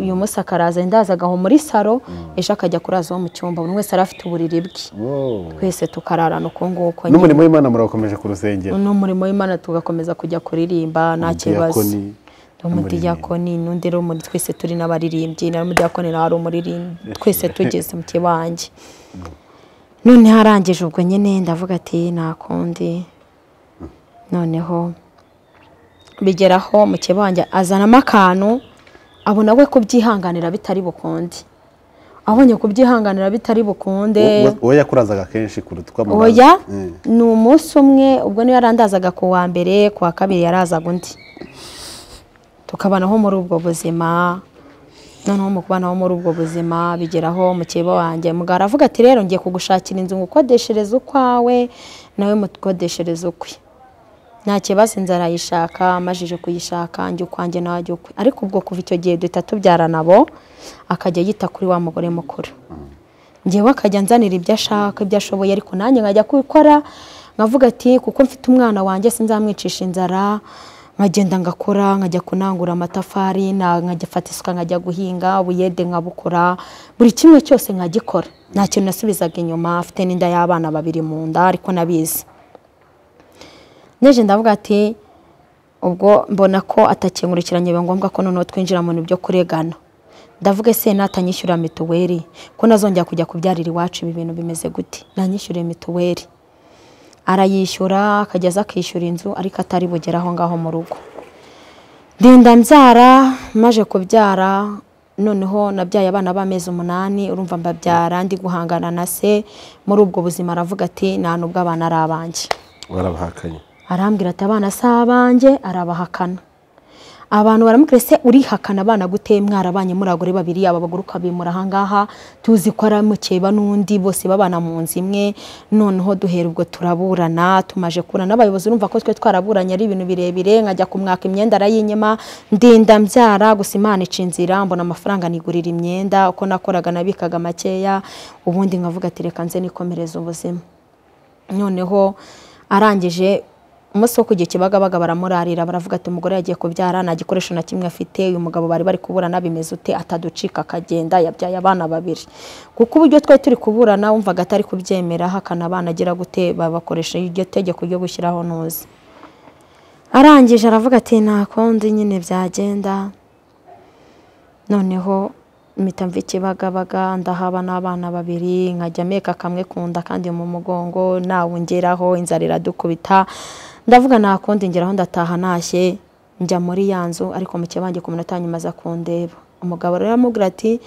uyu munsi akaraza ndazaga aho muri salo ejo akajya kuraza wo mu cyumba buri wese yari afite uburiri bwe Oh. twese tukararana uko nguko nyine n'umurimo w'imana murakomeje ku rusengero n'umurimo w'imana tugakomeza kujya kuririmba nta kibazo Umudiyakoni, umudiyakoni n'undi rero muri twese turi n'abaririmbyi na umudiyakoni nawe ari umuririmbyi twese tugeze mu kibange none harangije ubwo nyine ndavuga ati nta kundi noneho bigeraho mu kibange azanamo akantu abona we kubyihanganira bitari bukunde abonye kubyihanganira bitari bukunde Uwo- uwo yakurazaga kenshi kuruta uko amuraza. oya Eh. ni umunsi umwe ubwo niyo yarandazaga ku wa mbere ku wa kabiri yarazaga undi tukabanaho muri ubwo buzima noneho mu kubanaho muri ubwo buzima bigeraho mukeba wanjye mugabo aravuga ati rero ngiye kugushakira inzu ngo ukodeshereze ukwawe nawe mukodeshereze ukwe nta kibazo inzu arayishaka amajije kuyishaka njye ukwanjye nawe ajya ukwe ariko ubwo kuva icyo gihe duhita tubyarana abo akajya yita kuri wa mugore mukuru njyewe akajya anzanira ibyo ashaka ibyo ashoboye ariko nanjye nkajya kubikora nkavuga ati kuko mfite umwana wanjye sinzamwicisha inzara nkagenda ngakora nkajya kunangura amatafari na- nkajya fata isuka nkajya guhinga ubuyede nkabukora buri kimwe cyose nkagikora nta kintu nasubizaga inyuma afite n'inda y'abana babiri mu nda ariko nabizi neje ndavuga ati ubwo mbona ko atakingurikiranye biba ngombwa ko noneho twinjira mu bintu byo kuregana ndavuga ese natanyishyura mituweli ko nazongera kujya kubyarira iwacu ibi bintu bimeze gute nanyishyuriye mituweli arayishyura akageza akishyura inzu ariko atari bugere aho ngaho mu rugo ndinda mbyara maje kubyara noneho nabyaye abana b'amezi umunani urumva mbabyara ndi guhangana na se muri ubwo buzima aravuga ati nta nubwo abana ari abanjye warabahakanye arambwira ati abana si abanjye arabahakana abantu baramubwira se urihakana abana gute mwarabanye muri abagore babiri aba bagore ukabimura ahangaha tuzi ko ari mukeba n'undi bose babana mu nzu imwe noneho duhera ubwo turaburana tumaje kubura n'abayobozi urumva ko twe twaraburanye ari ibintu birebire nkajya kumwaka imyenda arayinyema ndinda mbyara gusa imana ica inzira mbona amafaranga nigurira imyenda uko nakoraga nabikaga makeya ubundi nkavuga ati reka nze nikomereze ubuzima noneho arangije umunsi wo kujya ikibagabaga baramurarira baravuga ati umugore yagiye kubyara nta gikoresho na kimwe afite uyu mugabo bari bari kuburana bimeze ute ataducika akagenda yabyaye abana babiri kuko uburyo twari turi kuburana wumvaga atari kubyemera hakana abana agira gute babakoresha iryo tegeko ryo gushyiraho ntuzi arangije aravuga ati nta kundi nyine byagenda noneho mpita mva ikibagabaga ndahaba n'abana babiri nkajya meka kamwe kunda kandi mu mugongo nawungeraho inzara iradukubita ndavuga nta kundi ngeraho ndataha ntashye njya muri ya nzu ariko mu kibange ku minota nyuma aza kundeba umugabo rero aramubwira ati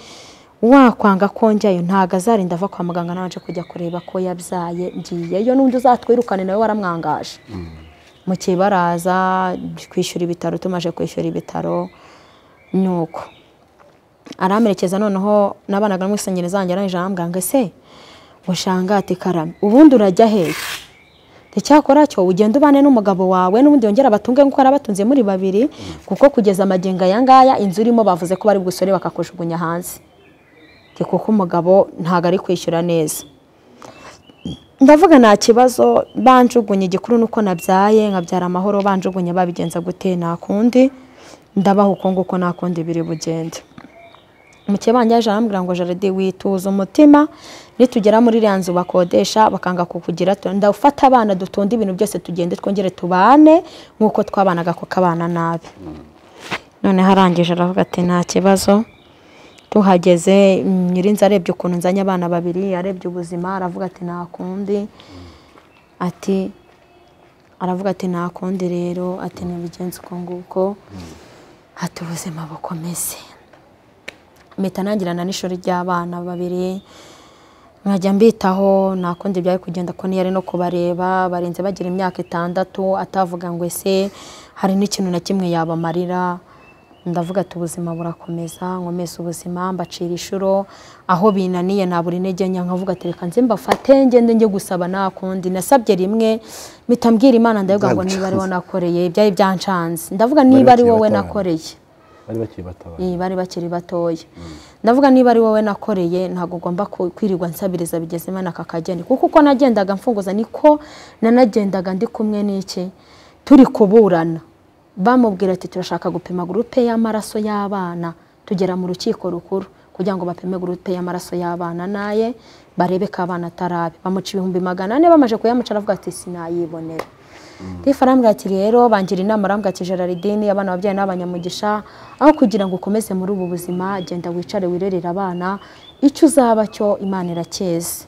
wakwanga ko njyayo ntabwo azarinda ava kwa muganga nabanje kujya kureba ko yabyaye ngiyeyo n'undi uzatwirukane nawe waramwangaje mu kibaraza kwishyura ibitaro tumaje kwishyura ibitaro ni uko aramerekeza noneho n'abanaga n'umwisenyeri zanjye arangije arambwira ngo ese ushanga ati karame ubundi urajya hehe icyakora cyo ugenda ubane n'umugabo wawe n'ubundi yongera batunge nk'uko yari abatunze muri babiri kuko kugeza amagingo aya ngaya inzu urimo bavuze ko bari bugusore bakakujugunya hanze Ndi kuko umugabo ntabwo ari kwishyura neza ndavuga nta kibazo banjugunye igikuru ni uko nabyaye nkabyara amahoro banjugunye babigenza gute nakundi ndabaha uko nguko nakundi biri bugende mukibanje yaje arambwira ngo jaride wituza umutima nitugera muri iriya nzu bakodesha bakanga kukugira ndafata abana dutonde ibintu byose tugende twongere tubane nk'uko twabanaga kuko abana nabi noneho arangije aravuga ati nta kibazo tuhageze nyirinzi arebye ukuntu nzanye abana babiri arebye ubuzima aravuga ati nta kundi ati aravuga ati nta kundi rero ati ntibigenze uko nguko ati ubuzima bukomeze mpita nangirana n'ishuri ry'abana babiri nkajya mbitaho nta kundi byari kugenda ko niyari no kubareba barenze bagira imyaka itandatu atavuga ngo ese hari n'ikintu na kimwe yabamarira ndavuga ati ubuzima burakomeza nkomeze ubuzima mbacira inshuro aho binaniye ntabura intege nke nkavuga ati reka nze mbafate ngende njye gusaba nta kundi nasabye rimwe mpita mbwira imana ndavuga ngo niba ari wowe nakoreye byari byancanze ndavuga niba ari wowe nakoreye bari bakiri batabaye Iyi, bari bakiri batoya ndavuga niba ari wowe nakoreye ntabwo ugomba ku- kwirirwa nsabiriza bigeze imana kakageni kuko uko nagendaga mfunguza niko nanagendaga ndi kumwe n'iki turi kuburana bamubwira ati turashaka gupima gurupe y'amaraso y'abana tugera mu rukiko rukuru kugira ngo bapime gurupe y'amaraso y'abana naye barebe ko abana atarabe bamuca ibihumbi magana ane bamaze kuyamuca aravuga ati sinayibonera tifu arambwira ati rero bangira inama arambwira ati gerardine abana babyaye ni abanyamugisha aho kugira ngo ukomeze muri ubu buzima genda wicare wirerere abana icyo uzaba cyo imana irakeze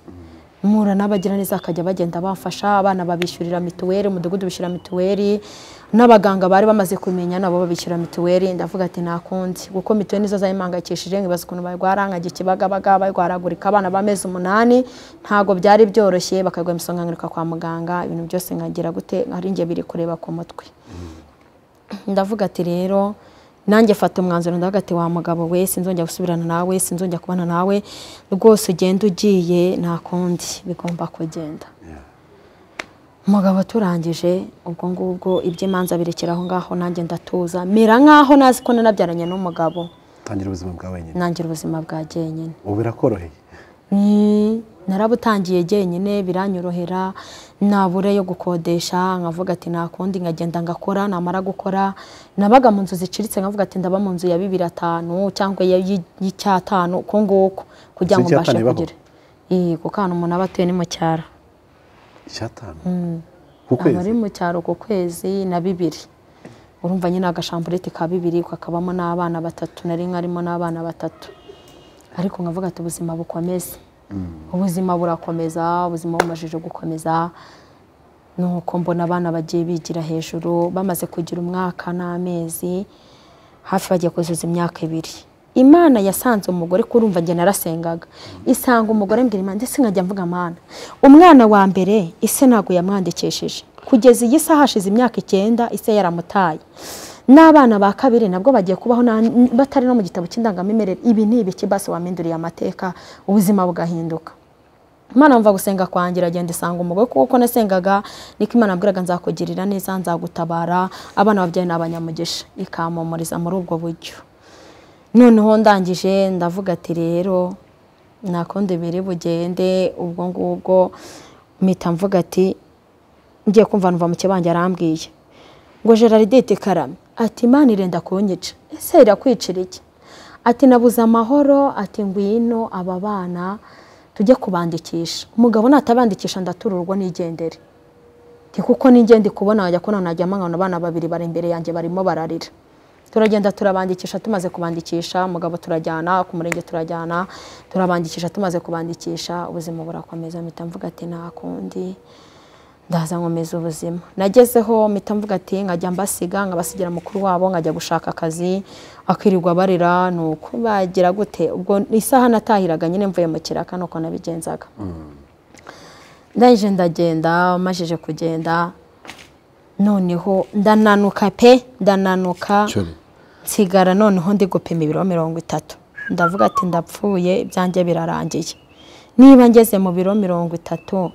mura n'abagira neza bakajya bagenda bafasha abana babishyurira mituweli umudugudu bishyura mituweli n'abaganga bari bamaze kumenya nabo babishyura mituweli ndavuga ati nta kundi kuko mituweli nizo zayimpangayikishije nkibaza ukuntu barwara nkajya ikibagabaga barwaragurika abana b'amezi umunani ntabwo byari byoroshye bakagwa imisonga nkiruka kwa muganga ibintu byose nkagira gute ari njye biri kureba ku mutwe ndavuga ati rero nanjye fata umwanzuro ndavuga ati wa mugabo we sinzongera gusubirana nawe sinzongera kubana nawe rwose ugenda ugiye nta kundi bigomba kugenda umugabo turangije ubwo ngubwo iby'imanza birekera aho ngaho nanjye ndatuza mera nk'aho nazi ko nanabyaranye n'umugabo tangira ubuzima bwa wenyine nangira ubuzima bwa jyenyine ubu birakoroheye Mm, narabutangiye jyenyine biranyorohera nabure yo gukodesha nkavuga ati nta kundi nkagenda ngakora namara gukora nabaga mu nzu zicuritse nkavuga ati ndaba mu nzu ya bibiri atanu cyangwa iya- y'i- y'icyatanu uko nguko kugira ngo Inzu y'icyatanu mbashe ibaho? kugira Ii, kuko ahantu umuntu aba atuye ni mu cyaro icyatanu ku aba ari kwezi mu cyaro ku kwezi na bibiri urumva nyine agashamburete ka bibiri kakabamo n'abana batatu nari nkarimo n'abana batatu ariko nkavuga ati ubuzima bukomeze ubuzima burakomeza ubuzima bumajije gukomeza nuko mbona abana bagiye bigira hejuru bamaze kugira umwaka n'amezi hafi bagiye kuzuza imyaka ibiri imana yasanze umugore kurumva njye narasengaga isanga umugore mbwira imana ndetse nkajya mvuga amana umwana wa mbere ise ntabwo yamwandikishije kugeza iyi saha hashize imyaka icyenda ise yaramutaye n'abana ba kabiri nabwo bagiye kubaho na- batari no mu gitabo cy'indangamimerere ibi ni ibiki basi waminduriye amateka ubuzima bugahinduka Imana mva gusenga kwanjye iragenda isanga umugore kuko nasengaga niko Imana yambwiraga nzakugirira neza nzagutabara abana babyaye ni abanyamugisha ikampumuriza muri ubwo buryo noneho ndangije ndavuga ati rero nakundi biri bugende ubwo ngubwo mpita mvuga ati ngiye kumva numva muke banjye arambwiye ngo gerardete karame ati imana irenda kunyica ese irakwicira iki ati nabuze amahoro ati ngwino aba bana tujye kubandikisha umugabo natabandikisha ndatururwa n'igendere Nti kuko n'ingendi kubona wajya kubona najya mwana abana babiri bari imbere yanjye barimo bararira turagenda turabandikisha tumaze kubandikisha umugabo turajyana ku murenge turajyana turabandikisha tumaze kubandikisha ubuzima burakomeza mpita mvuga ati nta kundi ndaza nkomeza ubuzima nagezeho mpita mvuga ati nkajya mbasiga nkabasigira mukuru wabo nkajya gushaka akazi akirirwa barira ni uko bagira gute ubwo isaha natahiraga nyine mvuye mu kiraka ni uko nabigenzaga ndangije ndagenda amajije kugenda noneho ndananuka pe ndananuka Cyori. nsigara noneho ndi gupima ibiro mirongo itatu ndavuga ati ndapfuye ibyanjye birarangiye niba ngeze mu biro mirongo itatu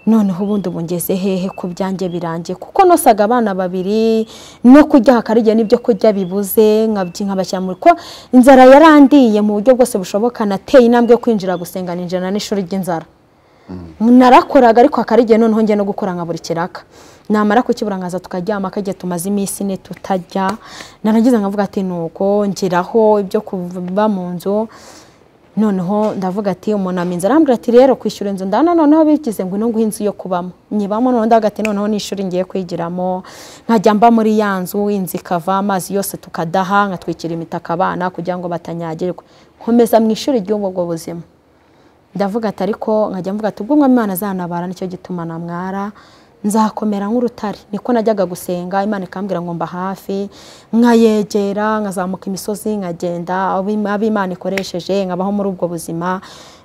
noneho ubundi ubu ngeze hehe ku byanjye birangiye kuko nosaga abana babiri no kurya hakarigiye n'ibyo kurya bibuze nkabyi nkabashyira muri ko inzara yarandiye mu buryo bwose bushoboka nateye intambwe yo kwinjira gusenga ninjira n'ishuri ry'inzara narakoraga ariko hakaba igihe noneho njya no gukora nka buri kiraka namara kukibura nkaza tukaryama kajya tumaze iminsi ine tutarya narangiza nkavuga ati nuko ngiraho ibyo kuba mu nzu noneho ndavuga ati umunama inzu arambwira ati rero kwishyura inzu ndana noneho bigize ngo ino nguhe inzu yo kubamo nyibamo noneho ndavuga ati noneho n'ishuri ngiye kwigiramo nkajya mba muri ya nzu inzu ikava amazi yose tukadaha nkatwikira imitaka abana kugira ngo batanyagirwa nkomeza mu ishuri ry'ubwo buzima ndavuga ati ariko nkajya mvuga ati ubwo umwami imana azanabara nicyo gituma namwara nzakomera nk'urutare niko najyaga gusenga imana ikambwira ngo mba hafi nkayegera nkazamuka imisozi nkagenda abo- abo imana ikoresheje nkabaho muri ubwo buzima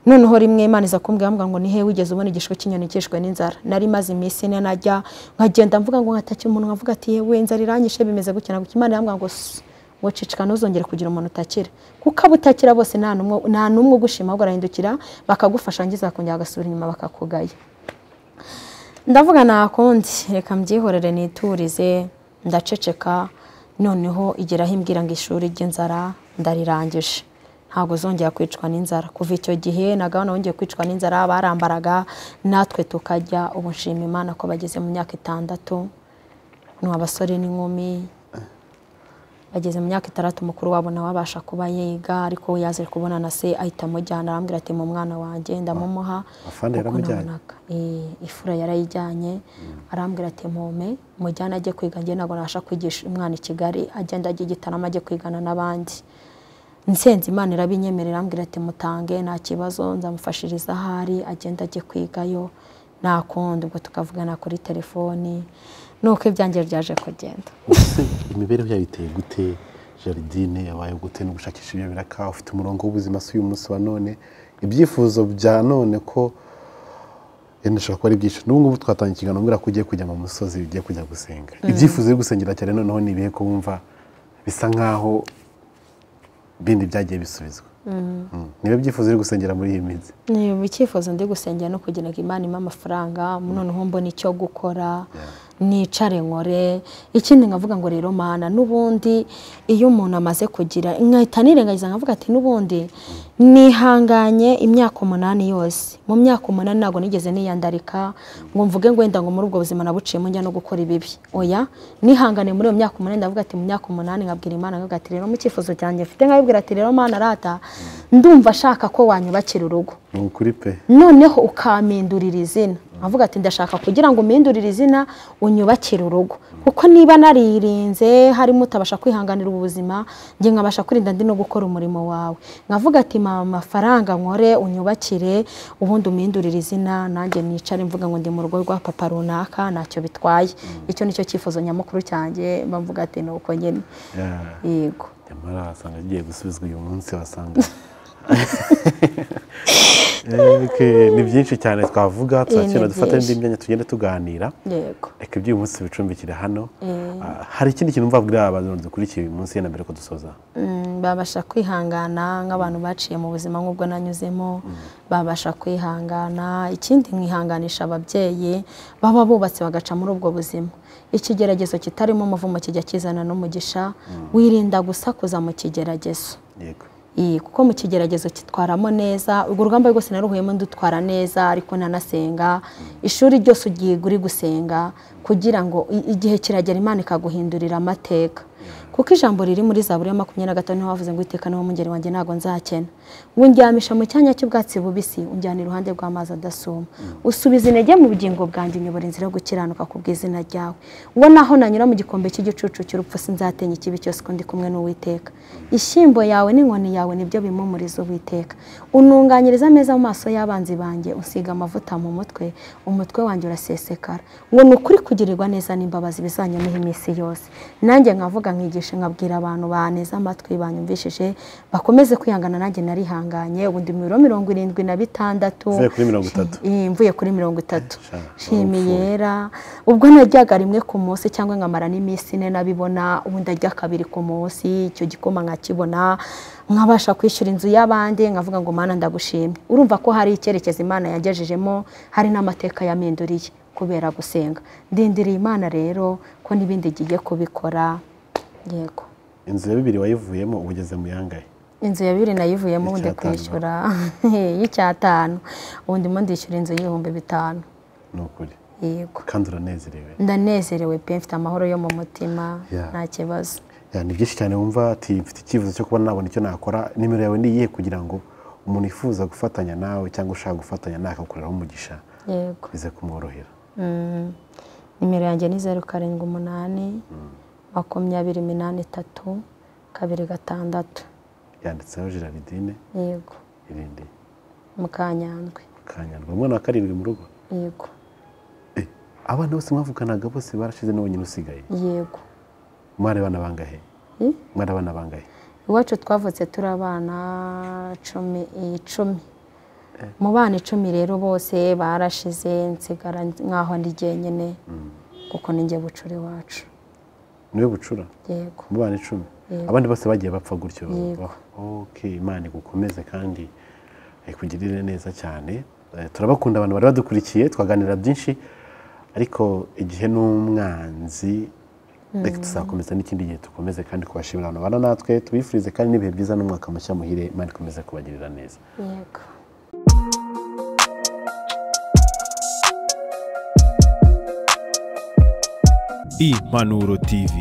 noneho rimwe imana iza kumbwira ambwira ngo nihe wigeze ubona igishwi cy'inyoni kishwe n'inzara nari maze iminsi ine najya nkagenda mvuga ngo nkatakye umuntu nkavuga ati yewe inzara iranyishe bimeze gutya na gutya imana irambwira ngo "Ss, wacicika ntuzongere kugira umuntu utakira kuko abo utakira bose nta n'umwe nta n'umwe ugushima ahubwo arahindukira bakagufasha ngiza kongera bagasubira inyuma bakakugaya ndavuga nta kundi reka mbyihorere niturize ndaceceka noneho igeraho imbwira ngo ishuri ry'inzara ndarirangije ntabwo zongera kwicwa n'inzara kuva icyo gihe nagabana wongeye kwicwa n'inzara barambaraga natwe tukajya ubu nshima imana ko bageze mu myaka itandatu ni abasore n'inkumi bageze mu myaka itandatu mukuru wabo nawe abasha kuba yiga ariko we yaje kubona na se ahita amujyana arambwira ati mu mwana wanjye ndamumuha afande kuko yaramujyanye? nabonaga, eh, ifura yarayijyanye arambwira ati mpume mujyane ajye kwiga njye ntabwo nabasha kwigisha umwana i kigali agenda ajya i gitarama ajye kwigana n'abandi nsenze imana irabinyemerera ambwira ati mutange nta kibazo nzamufashiriza ahari agenda ajye kwigayo nta kundi ubwo tukavugana kuri telefoni nuko ibyanjye byaje kugenda Ese imibereho yayo iteye gute jaridine yabaye gute no gushakisha ibyo biraka ufite umurongo w'ubuzima si uyu munsi wa none ibyifuzo bya none ko yenda ashobora kuba ari byinshi n'ubu ngubu twatangiye ikiganiro mbwira ko ugiye kujya mu musozi ugiye kujya gusenga ibyifuzo byo gusengera cyane noneho ni ibihe ko wumva bisa nk'aho bindi byagiye bisubizwa Mm. niba byifuzo byo gusengera muri iyi minsi ni ubu icyifuzo ndi gusengera no kugira ngo imana impe amafaranga noneho mbona icyo gukora nicare nkore ikindi nkavuga ngo rero mana n'ubundi iyo umuntu amaze kugira nkahita nirengagiza nkavuga ati n'ubundi nihanganye imyaka umunani yose mu myaka umunani ntabwo nigeze niyandarika ngo mvuge ngo wenda ngo muri ubwo buzima nabuciyemo njya no gukora ibibi oya nihangane muri iyo myaka umunani ndavuga ati mu myaka umunani nkabwira imana nkavuga ati rero mu cyifuzo cyanjye mfite nkabibwira ati rero mana rata ndumva ashaka ko wanyubakira urugo ni ukuri pe noneho ukampindurira izina avuga ati ndashaka kugira ngo umpindurire izina unyubakire urugo kuko niba naririnze harimo utabasha kwihanganira ubuzima njye nkabasha kwirinda ndi no gukora umurimo wawe nkavuga ati mama amafaranga nkore unyubakire ubundi umpindurire izina nanjye nicare mvuga ngo ndi mu rugo rwa papa runaka ntacyo bitwaye icyo nicyo cyifuzo nyamukuru cyanjye mba mvuga ati ni uko nyine yego nyamara wasanga agiye gusubizwa uyu munsi wasanga ni byinshi cyane twavuga tuzakina dufate n'indi myanya tugenda tuganira yego reka iby'uyu munsi bicumbikire hano Ah, hari ikindi kintu mva bwira abantu dukurikiye uyu munsi yenda mbere ko dusoza Mm, babasha kwihangana nk'abantu baciye mu buzima nk'ubwo nanyuzemo babasha kwihangana ikindi nkihanganisha ababyeyi baba bubatse bagaca muri ubwo buzima ikigeragezo kitarimo umuvumo kijya kizana n'umugisha wirinda gusakuza mu kigeragezo yego Iyi, kuko mu kigeragezo kitwaramo neza urwo rugamba rwose naruhuyemo ndutwara neza ariko nanasenga ishuri ryose ugiye uri gusenga kugira ngo i- igihe kiragera imana ikaguhindurira amateka kuko ijambo riri muri zaburi ya makumyabiri na gatanu niho havuze ngo iteka niwo mungeri wanjye ntabwo nzakena ngo undyamisha mu cyanya cy'ubwatsi bubisi unjyana iruhande rw'amazi adasuma usubiza intege mu bugingo bwanjye unyobora inzira yo gukiranuka ku bw'izina ryawe uwo naho nanyura mu gikombe cy'igicucu cy'urupfu sinzatenya ikibi cyose kuko ndi kumwe n'uwiteka ishyimbo yawe n'inkoni yawe nibyo bimumuriza uwiteka ununganyiriza ameza mu maso y'abanzi banjye usiga amavuta mu mutwe umutwe wanjye urasesekara ngo ni ukuri kugirirwa neza n'imbabazi bizanyumeho iminsi yose nanjye nkavuga nkigisha nkabwira abantu baneza amatwi banyumvishije bakomeze kwihangana nanjye narihanganye ubu ndi mu biro mirongo irindwi na bitandatu Uvuye kuri mirongo itatu. Eh, mvuye kuri mirongo itatu Sha, shimi warapfuye. yera ubwo najyaga rimwe ku munsi cyangwa nkamara n'iminsi ine nabibona ubu ndarya kabiri ku munsi icyo gikoma nkakibona nkabasha kwishyura inzu y'abandi nkavuga ngo mana ndagushimye urumva ko hari icyerekezo imana yagejejemo hari n'amateka yaminduriye kubera gusenga ndindiriye imana rero ko n'ibindi ngiye kubikora yego inzu ya bibiri wayivuyemo uba ugeze mu yangahe inzu ya bibiri nayivuyemo ubundi Icyatanu. kwishyura y'icyatanu ubu ndimo ndishyura inzu y'ibihumbi bitanu ni ukuri yego kandi uranezerewe ndanezerewe pe mfite amahoro yo mu mutima Yeah. nta kibazo Ya, ni byinshi cyane wumva ati mfite icyifuzo cyo kuba nabona icyo nakora nimero yawe ni iyihe kugira ngo umuntu yifuza gufatanya nawe cyangwa ushaka gufatanya nawe akagukoreraho umugisha yego bize kumworohera Mm. nimero yanjye ni zeru karindwi umunani makumyabiri minani itatu kabiri gatandatu yanditseho gerardine yego irindi mukanyandwe kanyarwa umwana wa karindwi mu rugo yego Eh, abana bose mwavuganaga bose barashize ni wenyine usigaye yego mwari abana bangahe Eh? mwari abana bangahe iwacu twavutse turi abana cumi icumi mu bana icumi rero bose barashize nsigara nk'aho ndi jyenyine kuko ni njye bucura iwacu niwe bucura yego mu bana icumi Yego. abandi bose bagiye bapfa gutyo Yego. ok imana igukomeze kandi ikugirire neza cyane Eh, turabakunda abantu bari badukurikiye twaganira byinshi ariko igihe n'umwanzi reka tuzakomeza n'ikindi gihe dukomeze kandi kubashimira abantu bana natwe tubifurize kandi n'ibihe byiza n'umwaka mushya muhire imana ikomeze kubagirira neza yego impanuro tv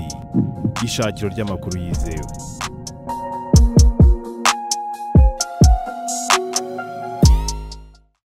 ishakiro ry'amakuru yizewe